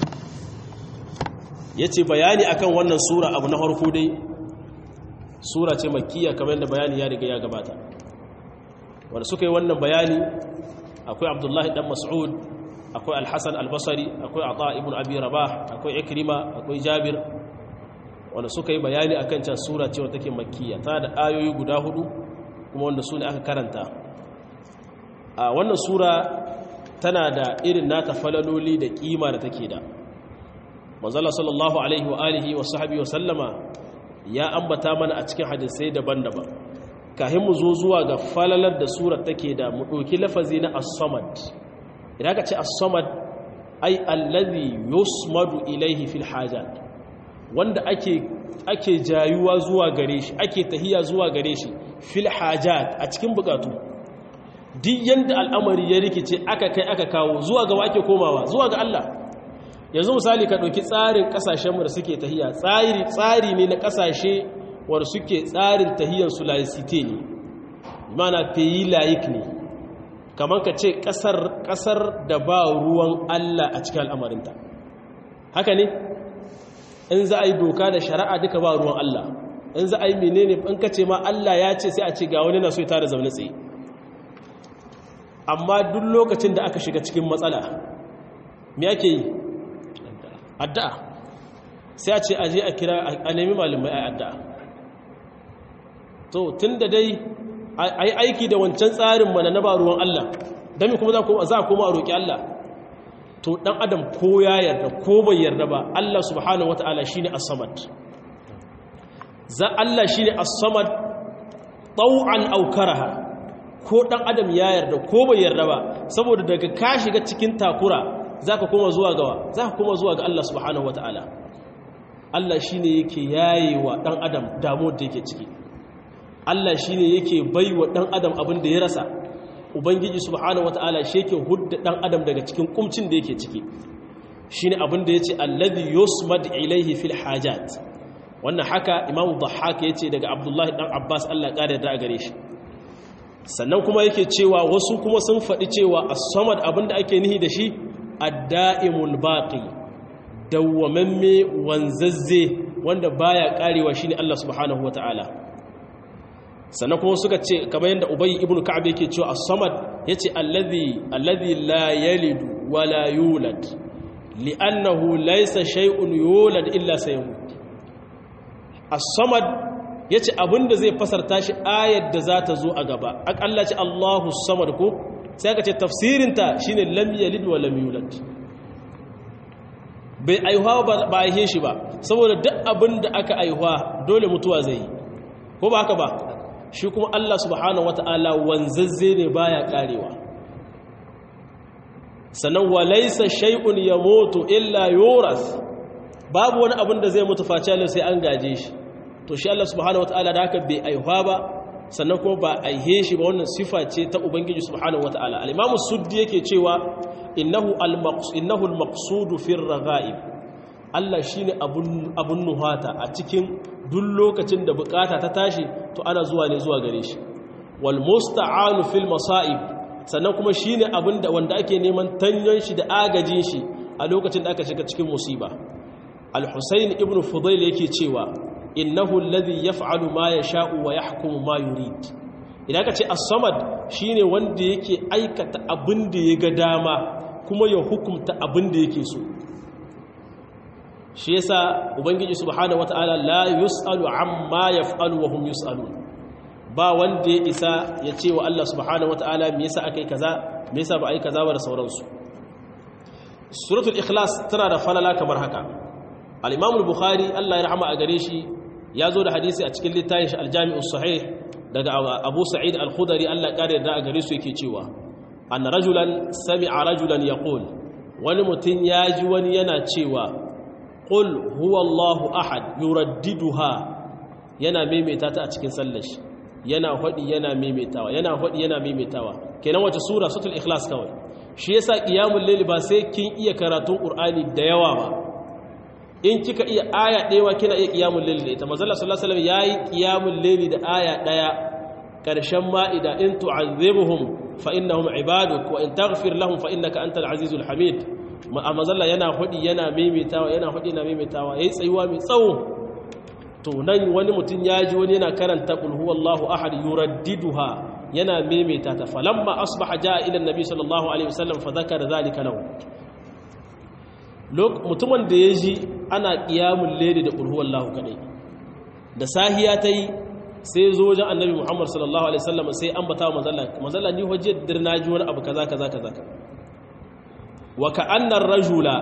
ya ce bayani akan wannan sura abu na harko dai sura ce makiya kamar yadda bayani ya riga ya gabata wanda suka yi wannan bayani akwai abdullahi dan mas'ud akwai alhassan albasari akwai ata ibn abi rabah akwai ikrima akwai jabir wanda suka yi bayani akan can sura ce wata take makiya ta da ayoyi guda hudu kuma wanda su ne aka karanta a wannan sura tana da irin nata falaloli da kima da take da manzala sallallahu alaihi wa alihi wa sahbihi wa sallama ya ambata mana a cikin hadisai daban-daban kahin mu zo zuwa ga falalar da surar take da mu ɗauki lafazi na as-samad idan ka ce as-samad ai allazi yusmadu ilaihi fil hajat wanda ake ake jayuwa zuwa gare shi ake tahiya zuwa gare shi fil hajat a cikin bukatu duk yanda al'amari ya rikice aka kai aka kawo zuwa ga wake komawa zuwa ga Allah yanzu misali ka ɗauki tsarin ƙasashenmu da suke tahiya tsari tsari ne na ƙasashe wanda suke tsarin tahiyar su laicite ne mana peyi layik ne kamar ka ce ƙasar da ba ruwan Allah a cikin al'amarinta haka ne in za a yi doka da shari'a duka ba ruwan Allah in za a yi menene in ka ce ma Allah ya ce sai a ce ga wani na so ya tara zaune tsaye amma duk lokacin da aka shiga cikin matsala me ake yi addu'a sai a ce aje a kira a nemi malamai a addu'a to tun da dai a yi aiki da wancan tsarin mana na ba ruwan Allah don kuma za a koma a roƙi Allah to ɗan adam ko ya yarda ko bai yarda ba Allah subhanahu wa ta'ala shi ne as-samad za Allah shi ne as-samad ɗau'an aukaraha ko ɗan adam ya yarda ko bai yarda ba saboda daga ka shiga cikin takura za ka koma zuwa gawa za ka koma zuwa ga Allah subhanahu wa ta'ala Allah shi ne yake yaye wa ɗan adam damuwar da yake ciki Allah shi ne yake bai wa ɗan adam abin da ya rasa ubangiji subhanahu wa ta'ala shi yake hudda ɗan adam daga cikin kumcin da yake ciki shi ne abin da ya ce alladhi yusmad ilaihi fil hajat wannan haka imamu dhahhak ya ce daga abdullahi ɗan abbas Allah ƙara da a gare shi sannan kuma yake cewa wasu kuma sun faɗi cewa as-samad abin da ake nihi da shi adda'imul baqi dawwamamme wanzazze wanda baya karewa shine Allah subhanahu wataala sannan kuma suka ce kamar yadda ubayy ibn ka'ab yake cewa as-samad yace allazi allazi la yalidu wa la yulad li'annahu laysa shay'un yulad illa sayamut as-samad yace abinda zai fasarta shi ayar da za ta zo a gaba akalla ce Allahu samad ko sai aka ce tafsirinta shine lam yalid wa lam yulad bai aihuwa ba aihe shi ba saboda duk abin da aka aihuwa dole mutuwa zai yi ko ba haka ba shi kuma Allah subhanahu wata'ala wanzazze ne baya karewa sannan wa laysa shay'un yamutu illa yuras babu wani abin da zai mutu face sai an gaje shi to shi Allah subhanahu wataala da haka bai aihuwa ba sannan kuma ba aihe shi ba wannan sifa ce ta ubangiji subhanahu wataala al-imamu suddi yake cewa innahu al-maqsud innahu al-maqsud fi ar-raghaib Allah shine abun abun nuhata a cikin duk lokacin da bukata ta tashi to ana zuwa ne zuwa gare shi wal musta'anu fil masa'ib sannan kuma shine abin da wanda ake neman tanyon shi da agajin shi a lokacin da aka shiga cikin musiba al-husayn ibn fudayl yake cewa innahu alladhi yaf'alu ma yasha'u wa yahkumu ma yurid idan ka ce as-samad shine wanda yake aikata abin da ya ga dama kuma ya hukunta abin da yake so shi yasa ubangiji subhanahu wataala la yusalu amma yaf'alu wa hum yusalun ba wanda ya isa ya ce wa Allah subhanahu wataala me yasa akai kaza me yasa ba ai kaza ba da sauransu suratul ikhlas tana da falala kamar haka al-imam al-bukhari Allah ya rahama a gare shi ya zo da hadisi a cikin littafin shi al-jami'us sahih daga abu sa'id al-khudari Allah ya kare da a gare su yake cewa anna rajulan sami'a rajulan yaqul wani mutum ya ji wani yana cewa qul huwallahu ahad yuraddiduha yana maimaita ta a cikin sallar shi yana hadi yana maimaitawa yana hadi yana maimaitawa kenan wace sura suratul ikhlas kawai shi yasa qiyamul layl ba sai kin iya karatun qur'ani da yawa ba in kika iya aya ɗaya kina iya qiyamul layl da ita manzo Allah sallallahu alaihi wasallam yayi qiyamul layl da aya ɗaya karshen ma'ida in tu'azzibuhum fa innahum ibaduk wa in taghfir lahum fa innaka antal azizul hamid manzo yana hudi yana maimaitawa yana hudi yana maimaitawa yayi tsayuwa mai tsawo to nan wani mutum ya ji wani yana karanta qul huwallahu ahad yuraddiduha yana maimaita ta falamma asbaha jaa ila annabi sallallahu alaihi wasallam fa zakara zalika lahu mutumin da ya ji ana qiyamul layli da qul huwallahu kadai da sahiya tayi sai zo wajen annabi muhammad sallallahu alaihi wasallam sai ambata wa manzalla manzalla ni hujjar dirna ji wani abu kaza kaza kaza wa ka'anna ar-rajula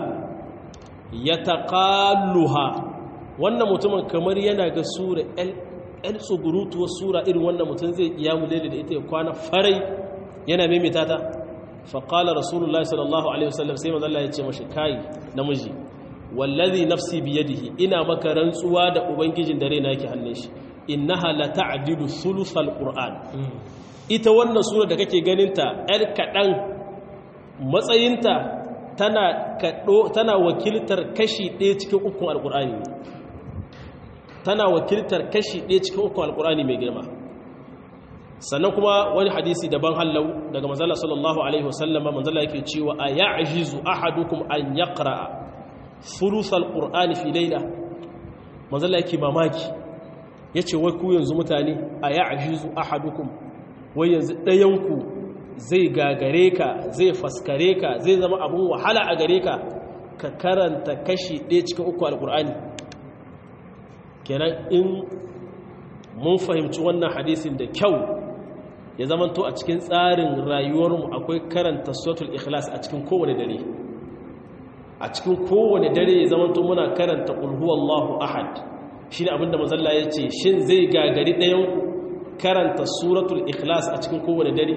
yataqalluha wannan mutumin kamar yana ga sura el tsugurutuwar sura irin wannan mutum zai kiyamu laili da ita ya kwana farai yana maimaita ta faƙalar rasulullah sallallahu alaihi wasallam sai mazalla ya ce mashi kayi namiji wallazi nafsi biyadihi ina maka rantsuwa da ubangijin dare na yake hannun shi innaha la ta'dilu thuluthal qur'an ita wannan sura da kake ganinta yar kadan matsayinta tana kado tana wakiltar kashi ɗaya cikin ukun alqur'ani tana wakiltar kashi ɗaya cikin ukun alqur'ani mai girma sannan kuma wani hadisi daban hallau daga manzala sallallahu alaihi wasallama manzala yake cewa a ya'jizu ahadukum an yaqra'a thuluthal qur'ani fi layla manzala yake mamaki yace wai ku yanzu mutane a ya'jizu ahadukum wai yanzu ɗayanku zai gagare ka zai faskare ka zai zama abun wahala a gare ka ka karanta kashi ɗaya cikin uku alqur'ani kenan in mun fahimci wannan hadisin da kyau ya zamanto a cikin tsarin rayuwarmu akwai karanta suratul ikhlas a cikin kowane dare a cikin kowane dare ya zamanto muna karanta qul huwallahu ahad shine abinda mazalla yace shin zai gagari ɗayan karanta suratul ikhlas a cikin kowane dare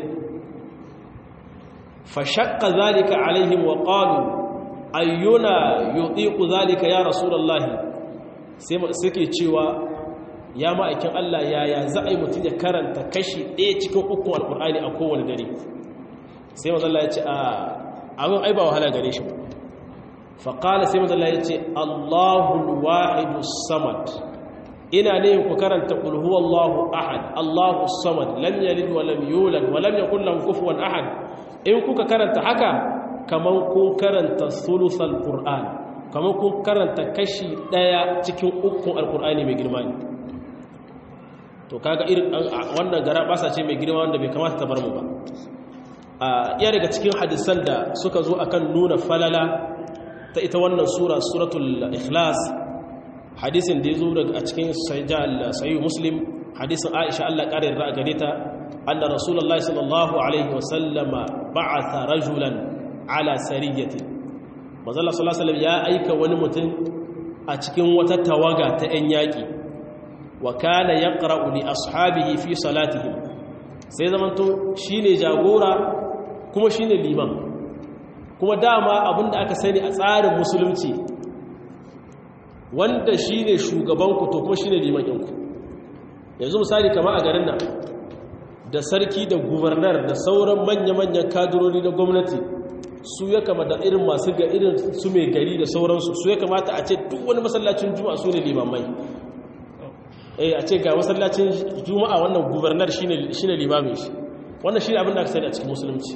fa shaqqa zalika alaihim wa qalu ayyuna yutiqu zalika ya rasulullahi sai suke cewa ya ma'aikin Allah yaya za a yi mutum ya karanta kashi ɗaya cikin ukun alƙur'ani a kowane dare sai mazalla ya ce a abin ai ba wahala gare shi faƙala sai mazalla ya ce allahul wahidu samad ina ne ku karanta ƙulhu allahu ahad allahu samad lam yalid wa lam yulad wa lam yakul lahu kufuwan ahad in kuka karanta haka kamar kun karanta sulusal qur'an kamar kun karanta kashi ɗaya cikin ukun alƙur'ani mai girma ne to kaga irin wannan gara basa ce mai girma wanda bai kamata ta bar mu ba a iya daga cikin hadisan da suka zo akan nuna falala ta ita wannan sura suratul ikhlas hadisin da ya zo daga cikin sahih muslim hadisin aisha Allah ƙara yarda a gare ta anna rasulullahi sallallahu alaihi wa sallama ba'atha rajulan ala sariyati manzo Allah sallallahu alaihi wasallam ya aika wani mutum a cikin wata tawaga ta 'yan yaƙi wa kana yaqra'u li ashabihi fi salatihim sai zamanto shine jagora kuma shine liman kuma dama abinda aka sani a tsarin musulunci wanda shine shugabanku to kuma shine liman ɗinku yanzu misali kama a garin nan da sarki da gubernar da sauran manya-manyan kadurori na gwamnati su ya kama da irin masu ga irin su mai gari da sauransu su ya kamata a ce duk wani masallacin juma'a su ne limamai eh a ce ga masallacin juma'a wannan gubernar shine limamin shi wannan shi abin da aka sani a cikin musulunci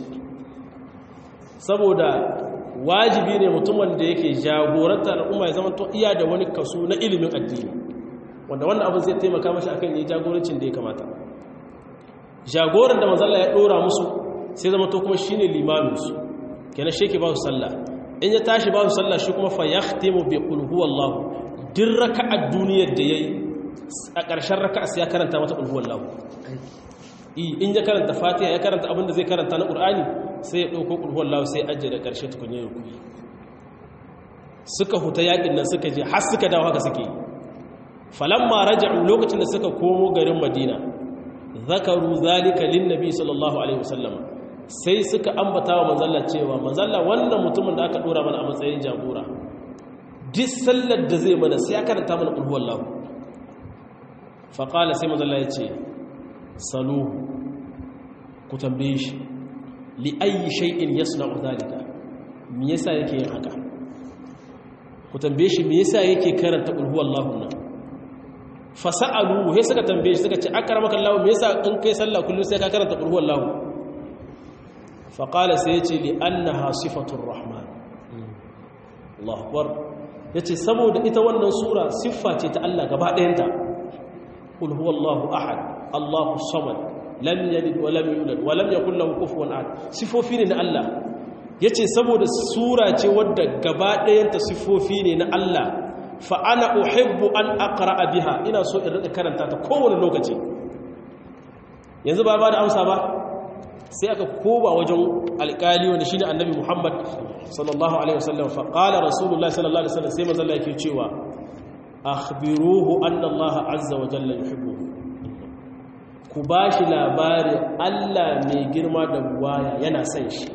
saboda wajibi ne mutumin da yake jagoranta al'umma ya zama to iya da wani kaso na ilimin addini wanda wannan abin zai taimaka mashi akan yi jagorancin da ya kamata jagoran da manzalla ya dora musu sai zama to kuma shine limamin su kenan shi ke ba su sallah in ya tashi ba su sallah shi kuma fa yahtimu bi qul huwallahu din raka'ar duniyar da yayi a ƙarshen raka'a sai ya karanta mata qul huwallahu in ya karanta fatiha ya karanta abinda zai karanta na ƙur'ani sai ya ɗauko ƙulhuwar lawa sai ajiye da ƙarshe tukunye da kuɗi suka huta yaƙin nan suka je har suka dawo haka suke falamma raja'u lokacin da suka komo garin madina zakaru zalika lin nabi sallallahu alaihi wasallam sai suka ambata wa manzalla cewa manzalla wannan mutumin da aka dora mana a matsayin jagora duk sallar da zai mana sai ya karanta mana ƙulhuwar lawa faƙala sai manzalla ya ce saluhu ku tambaye shi li ayi shay'in yasna'u zalika me yasa yake yin haka ku tambaye shi me yasa yake karanta qul huwallahu nan fasalu he suka tambaye shi suka ce akramaka Allah me yasa in kai sallah kullum sai ka karanta qul huwallahu fa qala sai yace li annaha sifatur rahman Allahu akbar yace saboda ita wannan sura siffa ce ta Allah gaba ɗayanta qul huwallahu ahad Allahu samad lam yalid wa lam yulad wa lam yakul lahu kufuwan ahad sifofi ne na Allah yace saboda sura ce wadda gaba ɗayanta sifofi ne na Allah fa ana uhibbu an aqra'a biha ina so in rika karanta ta kowane lokaci yanzu ba ba da amsa ba sai aka koba wajen alƙali wanda shine annabi Muhammad sallallahu alaihi wasallam fa qala rasulullahi sallallahu alaihi wasallam sai manzo Allah yake cewa akhbiruhu anna Allah azza wa jalla yuhibbuhu ku ba shi labari Allah mai girma da buwaya yana son shi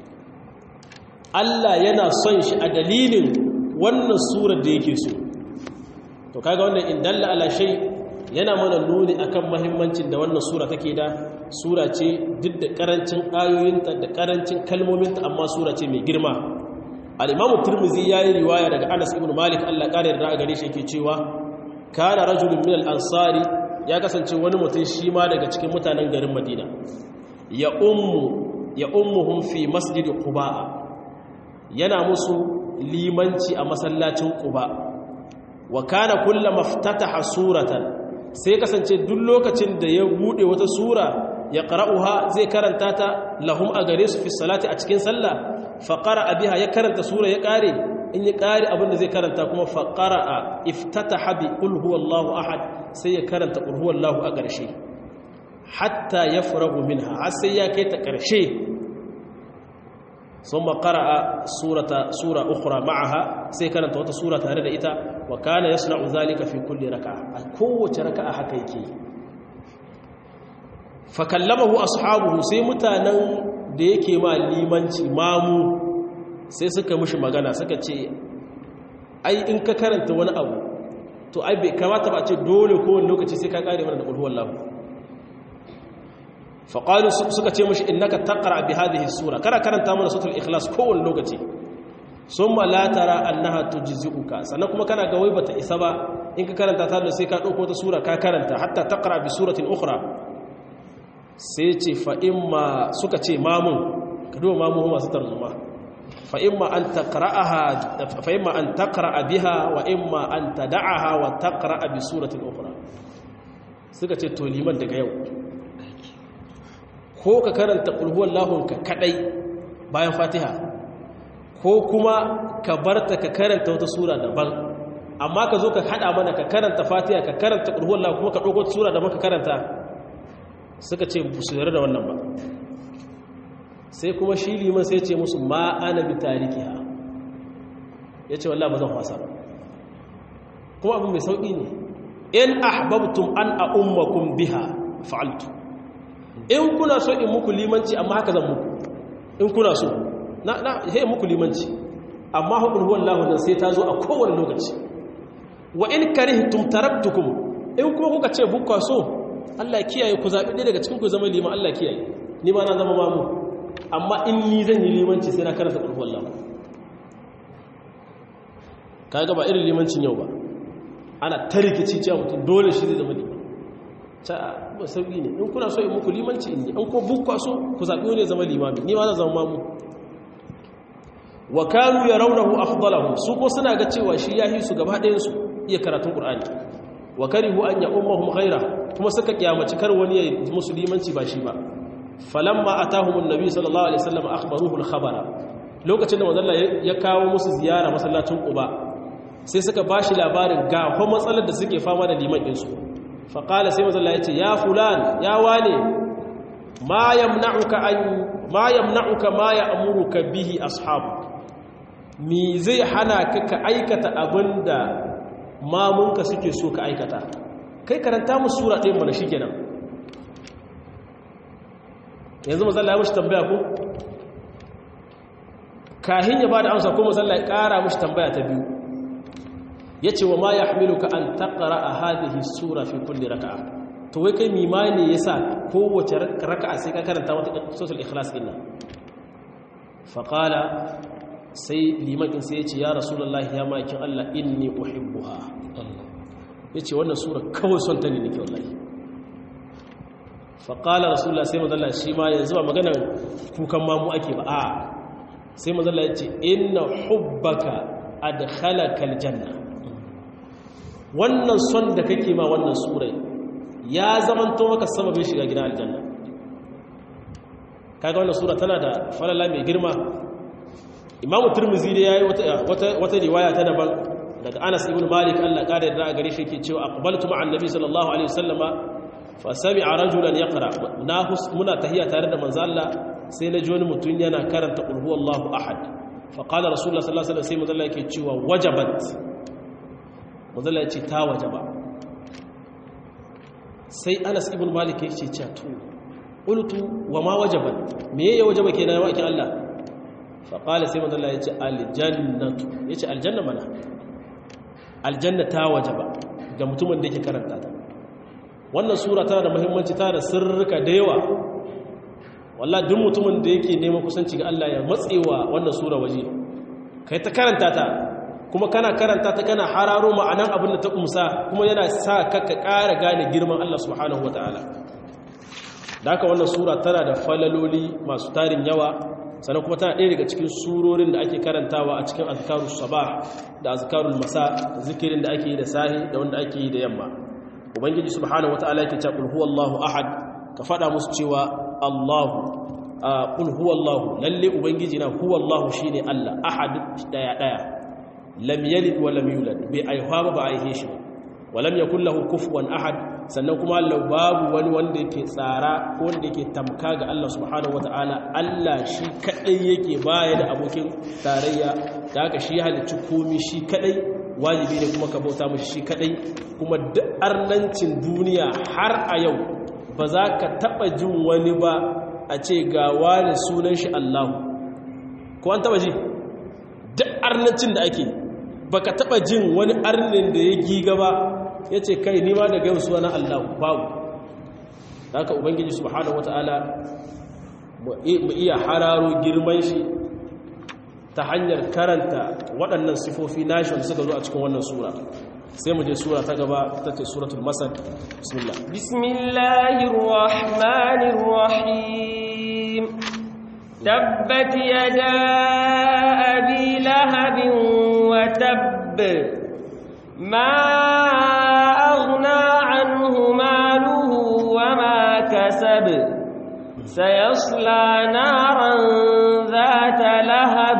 Allah yana son shi a dalilin wannan surar da yake so to kaga wannan in dalla ala shay yana mana nuni akan muhimmancin da wannan sura take da sura ce duk da karancin ayoyinta da karancin kalmominta amma sura ce mai girma al-Imam Tirmidhi yayi riwaya daga Anas ibn Malik Allah kare da gare shi yake cewa kana rajulun min al-ansari ya kasance wani mutum shi ma daga cikin mutanen garin madina ya ummu ya ummuhum fi masjidi quba yana musu limanci a masallacin quba wa kana kullama ftataha suratan sai kasance duk lokacin da ya bude wata sura ya qara'uha zai karanta ta lahum a gare su fi salati a cikin sallah fa qara'a biha ya karanta sura ya kare in ya kare abin da zai karanta kuma fa qara'a iftataha bi qul huwallahu ahad sai ya karanta qul huwallahu a ƙarshe hatta yafragu minha har sai ya kai ta ƙarshe ثم قرأ سورة سورة أخرى معها سيكانت وتا سورة تهرد إتا وكان يصنع ذلك في كل ركعة قوة ركعة حكيكي فكلمه أصحابه سيمتانا ديكي ما ليمانتي مامو sai suka mushi magana suka ce ai in ka karanta wani abu to ai bai kamata ba ce dole kowane lokaci sai ka kare mana da ƙulhuwar lahu faƙalu suka ce mashi innaka taqra bi hadhihi sura kana karanta mana suratul ikhlas kowane lokaci summa la tara annaha tujzi'uka sannan kuma kana ga wai bata isa ba in ka karanta ta da sai ka dauko ta sura ka karanta hatta taqra bi suratin ukhra sai ce fa imma suka ce mamun ka duba mamun masu tarzuma fa imma an taqra'aha fa imma an taqra'a biha wa imma an tad'aha wa taqra'a bi suratin ukhra suka ce to liman daga yau ko ka karanta ƙulhuwar lahunka kaɗai bayan fatiha ko kuma ka barta ka karanta wata sura daban amma ka zo ka haɗa mana ka karanta fatiha ka karanta ƙulhuwar lahun kuma ka ɗauko wata sura daban ka karanta suka ce su yarda da wannan ba sai kuma shi liman sai ce musu ma ana bi tariki ha ya ce wallah ba zan wasa ba kuma abin mai sauƙi ne in ahbabtum an a ummakum biha fa'altu in kuna so in muku limanci amma haka zan muku in kuna so na na he muku limanci amma hukun huwan lahu nan sai ta zo a kowane lokaci wa in karihtum taraktukum in kuma kuka ce bukwa so Allah kiyaye ku zabi ɗaya daga cikin ku zama liman Allah kiyaye ni ma na zama mamu amma in ni zan yi limanci sai na karanta qul huwallahu kaga ba irin limancin yau ba ana ta rikici cewa mutum dole shi zai zama liman ta ba sauki ne in kuna so in muku limanci in ne an ko bukwa so ku zaɓi wani zama limami ni ma na zama mamu wa kanu yarawnahu afdalahu su ko suna ga cewa shi yahi su gaba ɗayan su iya karatun qur'ani wa karihu an ya ummahum ghaira kuma suka kiyamaci kar wani ya musulmanci ba shi ba falamma atahum annabi sallallahu alaihi wasallam akhbaruhu al-khabara lokacin da manzon ya kawo musu ziyara masallacin quba sai suka bashi labarin ga kuma matsalar da suke fama da liman din su fa qala sai manzon ya ce ya fulan ya wane ma yamna'uka an ma yamna'uka ma ya'muruka bihi ashabu mi zai hana ka ka aikata abinda mamunka suke so ka aikata kai karanta musu sura ɗaya mana shi kenan yanzu mazalla ya mashi tambaya ko kahin ya ba da amsa ko mazalla ya ƙara mashi tambaya ta biyu ya ce wa ma ya hamilu ka an taƙara a hadihi sura fi kulle raka'a to wai kai mimani ya sa kowace raka'a sai ka karanta wata sosul ikhlas ɗin nan faƙala sai limakin sai ya ce ya rasulullahi ya makin Allah inni uhibbuha ya ce wannan sura kawai son ta ne nake wallahi faƙala rasulullah sai mazalla shi ma yanzu ba maganar kukan mamu ake ba a sai mazalla ya ce inna hubbaka adkhalaka aljanna wannan son da kake ma wannan surai ya zamanto maka sababin shiga gidan aljanna kaga wannan sura tana da falala mai girma imamu turmizi da ya yi wata riwaya ta daban daga anas ibn malik allah ƙada da a gare shi ke cewa aqbaltu ma'an nabi sallallahu alaihi wasallama fa sami'a rajulan yaqra na muna tahiya tare da manzo allah sai na ji wani mutum yana karanta qul huwallahu ahad fa qala rasulullah sallallahu alaihi wasallam sai manzo allah yake cewa wajabat manzo allah yace ta wajaba sai anas ibn malik yake cewa to qultu wa ma wajabat me ya wajaba kenan wa kin allah faƙala sai mazala ya ce aljannatu ya ce aljanna mana aljanna ta waje ba ga mutumin da yake karanta ta wannan sura tana da muhimmanci tana da sirrika da yawa wallah duk mutumin da yake neman kusanci ga Allah ya matsewa wannan sura waje kai ta karanta ta kuma kana karanta ta kana hararo ma'anan abin da ta kumsa kuma yana sa ka ka ƙara gane girman Allah subhanahu wataala da haka wannan sura tana da falaloli masu tarin yawa sannan kuma tana ɗaya daga cikin surorin da ake karantawa a cikin azkarus sabah da azkarul masa zikirin da ake yi da sahi da wanda ake yi da yamma ubangiji subhanahu wataala yake cewa qul huwallahu ahad ka fada musu cewa Allahu qul huwallahu lalle ubangiji na huwallahu shine Allah ahad daya daya lam yalid wa lam yulad bai aihuwa ba ba aihe shi wa lam yakul lahu kufuwan ahad sannan kuma Allah babu wani wanda yake tsara ko wanda yake tamka ga Allah subhanahu wataala Allah shi kadai yake baya da abokin tarayya da haka shi halicci komi shi kadai wajibi ne kuma ka bauta mishi shi kadai kuma duk arnancin duniya har a yau ba za ka taba jin wani ba a ce ga wani sunan shi Allah ko an taba ji duk arnancin da ake baka taba jin wani arnin da ya giga ba ya ce kai nima da gamsu wani Allah babu da haka ubangiji subhanahu wata'ala mu iya hararo girman shi ta hanyar karanta waɗannan sifofi nashi wanda suka zo a cikin wannan sura sai mu je sura ta gaba ta ce suratul masad bismillah bismillahir rahmanir rahim tabbat yada abi lahabin wa tabb ma أغنى عنه ماله وما كسب سيصلى نارا ذات لهب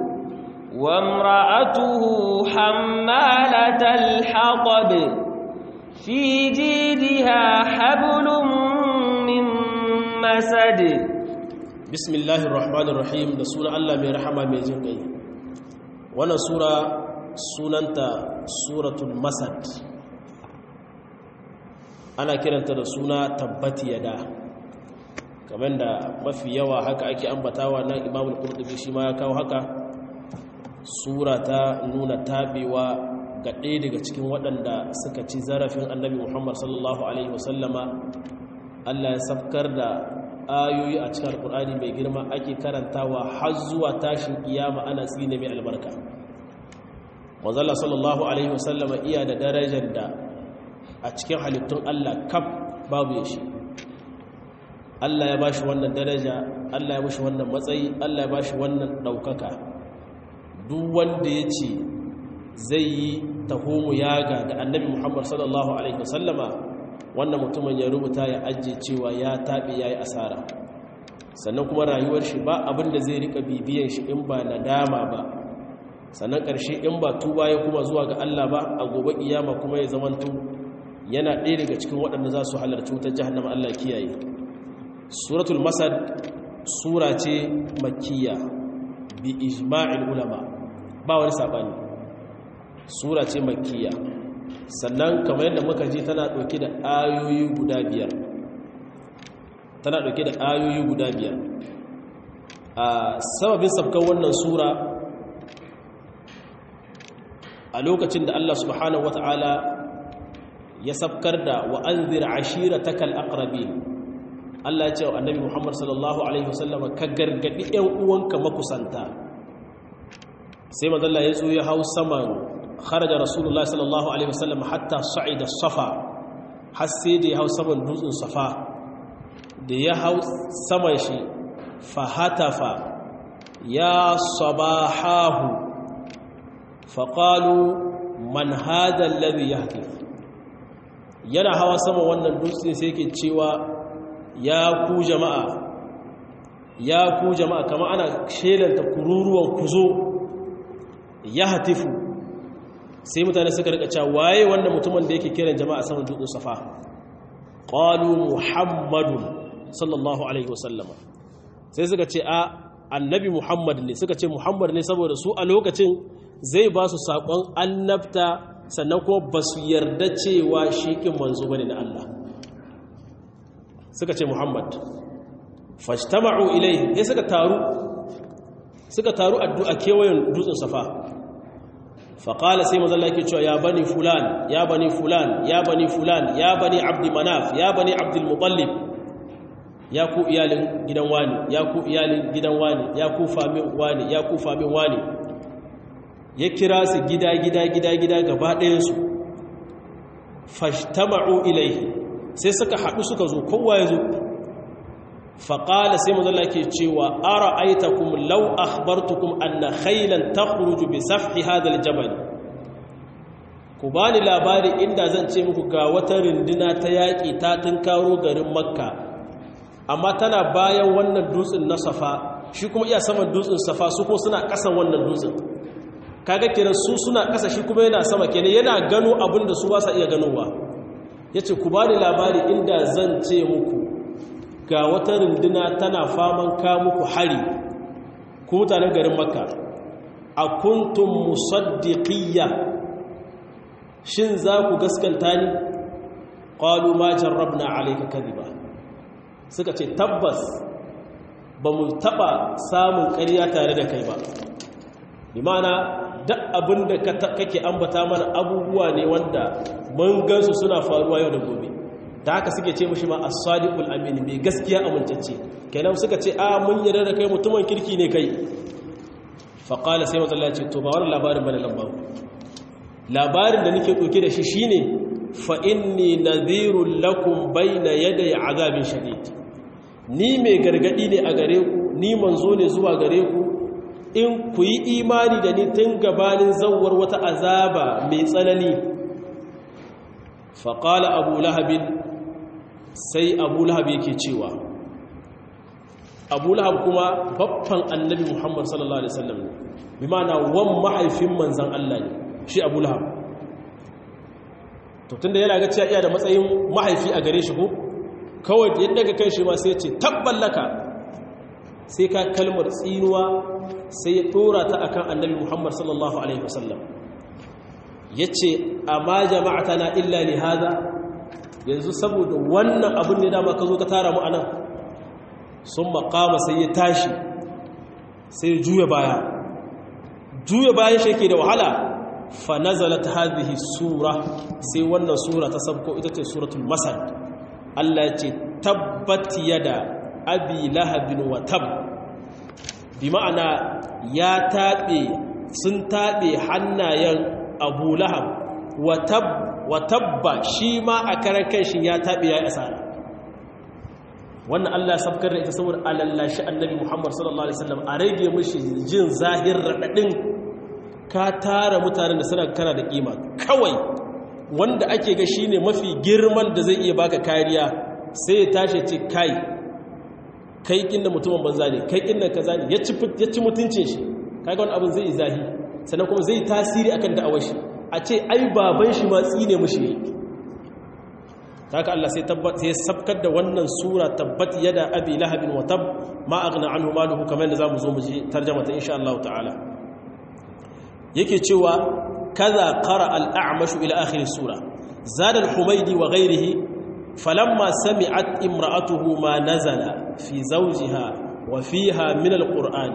وامرأته حمالة الحطب في جيدها حبل من مسد بسم الله الرحمن الرحيم da sunan Allah mai rahama mai jin kai wannan sura sunanta suratul masad ana kiranta da suna tabbati yada kamar da mafi yawa haka ake ambatawa nan imamul qurtubi shi ma ya kawo haka sura ta nuna tabewa ga ɗaya daga cikin waɗanda suka ci zarafin annabi muhammad sallallahu alaihi wasallama allah ya safkar da ayoyi a cikin alkur'ani mai girma ake karantawa har zuwa tashin kiyama ana tsine mai albarka wanzalla sallallahu alaihi wasallama iya da darajar da a cikin halittun allah kaf babu ya shi allah ya bashi wannan daraja allah ya bashi wannan matsayi allah ya bashi wannan ɗaukaka duk wanda ya ce zai yi tahomu yaga da annabi muhammad sallallahu alaihi wasallama wannan mutumin ya rubuta ya ajiye cewa ya taɓe ya yi asara sannan kuma rayuwar shi ba abin da zai rika bibiyan shi in ba nadama ba sannan ƙarshe in ba tuba ya kuma zuwa ga Allah ba a gobe kiyama kuma ya zamanto yana ɗaya daga cikin waɗanda za su halarci wutar jahannama Allah kiyaye suratul masad sura ce makkiya bi ijma'il ulama ba wani sabani sura ce makkiya sannan kamar yadda muka ji tana ɗauke da ayoyi guda biyar tana ɗauke da ayoyi guda biyar a sababin sabkan wannan sura a lokacin da Allah subhanahu wata'ala ya sabkar da wa'anzir ashira takal aqrabin Allah ya ce wa annabi Muhammad sallallahu alaihi wasallam ka gargadi ƴan uwanka makusanta sai manzo ya zo ya hau saman kharaja rasulullahi sallallahu alaihi wasallam hatta sa'ida safa har sai da ya hau saman dutsen safa da ya hau saman shi fahatafa ya sabahahu faƙalu man hada alladhi yahtif yana hawa sama wannan dutsen sai yake cewa ya ku jama'a ya ku jama'a kama ana shelanta kururuwan kuzo ya hatifu sai mutane suka rika cewa waye wannan mutumin da yake kiran jama'a saman dutsen safa qalu muhammadun sallallahu alaihi wasallama sai suka ce a annabi muhammad ne suka ce muhammad ne saboda su a lokacin zai ba su saƙon annabta sannan kuma ba su yarda cewa shi ƙin manzo bane na Allah suka ce muhammad fashtama'u ilai ya suka taru suka taru addu'a kewayen dutsen safa faƙala sai mazalla yake cewa ya bani fulan ya bani fulan ya bani fulan ya bani abdi manaf ya bani abdul mutallib ya ku iyalin gidan wani ya ku iyalin gidan wani ya ku famin wani ya ku famin wani ya kira su gida gida gida gida gaba ɗayansu fashtama'u ilaihi sai suka haɗu suka zo kowa ya zo faƙala sai mazalla ke cewa ara aitakum lau akhbartukum anna khailan takhruju bi safhi hadha aljabal ku bani labari inda zan ce muku ga wata rinduna ta yaƙi ta tunkaro garin makka amma tana bayan wannan dutsen na safa shi kuma iya saman dutsen safa su kuma suna ƙasan wannan dutsen kaga kenan su suna ƙasa shi kuma yana sama kenan yana gano abin da su ba sa iya ganowa yace ku bani labari inda zan ce muku ga wata runduna tana faman ka muku hari ku mutanen garin makka a kuntum musaddiqiyya shin za ku gaskanta ni qalu ma jarrabna alayka kadhiba suka ce tabbas ba mu taba samun ƙarya tare da kai ba bi ma'ana duk abin da kake ambata mana abubuwa ne wanda mun gansu suna faruwa yau da gobe ta haka suke ce mashi ma as-sadiqul amin mai gaskiya amintacce kenan suka ce a mun yarda da kai mutumin kirki ne kai fa qala sai manzo Allah ya ce to ba wannan labarin bane lamba labarin da nake dauke da shi shine fa inni nadhirul lakum bayna yaday azabin shadid ni mai gargadi ne a gare ku ni manzo ne zuwa gare ku in ku yi imani da ni tun gabanin zawar wata azaba mai tsanani faƙala abu lahabin sai abu lahab yake cewa abu lahab kuma babban annabi muhammad sallallahu alaihi wasallam ne bi mana wan mahaifin manzan Allah ne shi abu lahab to tunda yana ga cewa iya da matsayin mahaifi a gare shi ko kawai yadda ga kai shi ma sai ce tabballaka sai ka kalmar tsinuwa sai ya dora ta akan annabi Muhammad sallallahu alaihi wasallam yace amma jama'atana illa li hada yanzu saboda wannan abin ne dama ka zo ka tara mu anan sun makama sai ya tashi sai ya juya baya juya bayan shi yake da wahala fa nazalat hadhihi sura sai wannan sura ta sabko ita ce suratul masad Allah ya ce tabbat yada abi lahabin wa tab bi ma'ana ya taɓe sun taɓe hannayen abu lahab wa tabba shi ma a karan shi ya taɓe ya yi asara wannan Allah sabkar da ita saboda alallashi annabi Muhammad sallallahu alaihi wasallam a rage mishi jin zahir raɗaɗin ka tara mutanen da suna kana da kima kawai wanda ake ga shine mafi girman da zai iya baka kariya sai ya tashi ce kai kai kinda mutumin banza ne kai kinda kaza ne ya ci mutuncin shi kaga wani abin zai zahi sannan kuma zai tasiri akan da'awar shi a ce ai baban shi ma tsine mushi ne haka Allah sai tabbat sai sabkar da wannan sura tabbat yada abi lahabin wa tab ma aghna anhu maluhu kamar da zamu zo mu ji tarjuma ta insha Allah ta'ala yake cewa kaza qara al-a'mash ila akhir sura zada al-humaydi wa ghayrihi falamma sami'at imra'atuhu ma nazala fi zawjiha wa fiha min al-qur'an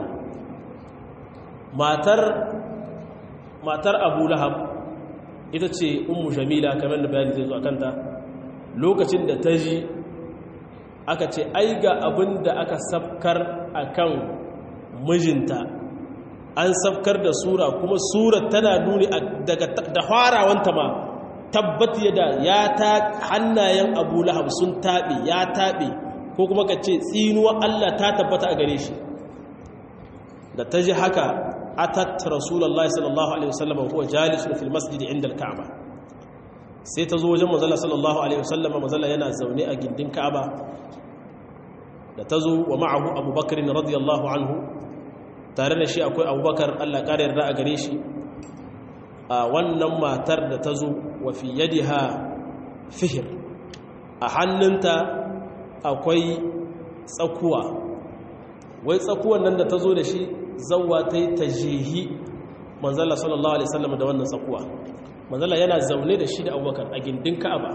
matar matar Abu Lahab ita ce ummu jamila kamar da bayani zai zo akanta lokacin da ta ji aka ce ai ga abin da aka safkar akan mijinta an safkar da sura kuma sura tana nuni daga da farawanta ma tabbat yada ya ta hannayen abu lahab sun taɓe ya taɓe ko kuma ka ce tsinuwa Allah ta tabbata a gare shi da ta ji haka atat rasulallah sallallahu alaihi wasallam huwa jalisun fil masjid inda al-ka'ba sai ta zo wajen manzala sallallahu alaihi wasallam manzala yana zaune a gindin ka'aba da ta zo wa ma'ahu abubakar radiyallahu anhu tare da shi akwai abubakar allah ƙara yarda a gare shi a wannan matar da ta zo wa fi yadiha fihir a hannunta akwai tsakuwa wai tsakuwan nan da ta zo da shi zauwa ta yi ta jihi manzala sallallahu alaihi wasallam da wannan tsakuwa manzala yana zaune da shi da abubakar a gindin ka'aba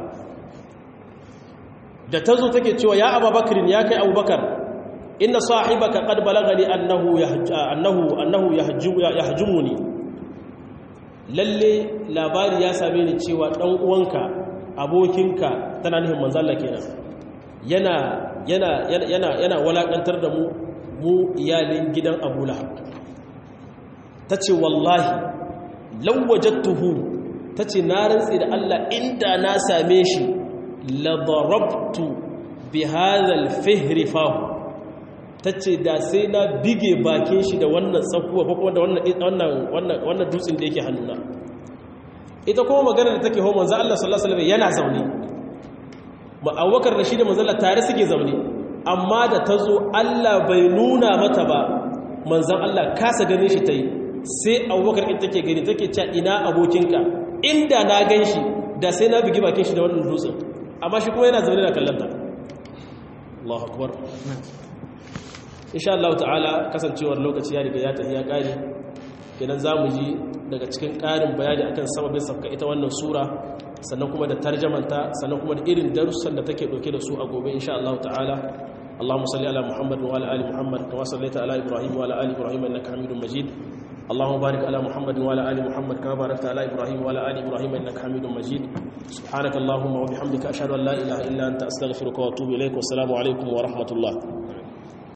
da ta zo take cewa ya abubakarin ya kai abubakar inna sahibaka qad balagani annahu annahu annahu yahjumuni lalle labari ya same ni cewa dan uwanka abokinka tana nufin manzala kenan yana yana yana yana walakantar da mu mu iyalin gidan Abu Lahab tace wallahi law wajadtuhu ta ce na rantsi da Allah inda na same shi ladarabtu bi hadhal fihri fahu ta ce da sai na bige bakin shi da wannan tsakuwa ko kuma da wannan wannan dutsen da yake hannuna ita kuma magana da take ho manzo Allah sallallahu alaihi wasallam yana zaune ma Abubakar da shi da manzo Allah tare suke zaune amma da tazo Allah bai nuna mata ba manzon Allah kasa ganin shi tayi sai Abubakar ita take gani take cewa ina abokinka inda na gan shi da sai na bugi bakin shi da wannan dutsen amma shi kuma yana zaune da kallanta Allahu akbar insha Allah ta'ala kasancewar lokaci ya riga ya tafi ya kare kenan zamu ji daga cikin ƙarin bayani akan sababin sabka ita wannan sura sannan kuma da tarjamanta sannan kuma da irin darussan da take dauke da su a gobe insha Allah ta'ala اللهم صل على محمد وعلى ال محمد كما صليت على ابراهيم وعلى ال ابراهيم انك حميد مجيد اللهم بارك على محمد وعلى ال محمد كما باركت على ابراهيم وعلى ال ابراهيم انك حميد مجيد سبحانك اللهم وبحمدك اشهد ان لا اله الا انت استغفرك واتوب اليك والسلام عليكم ورحمه الله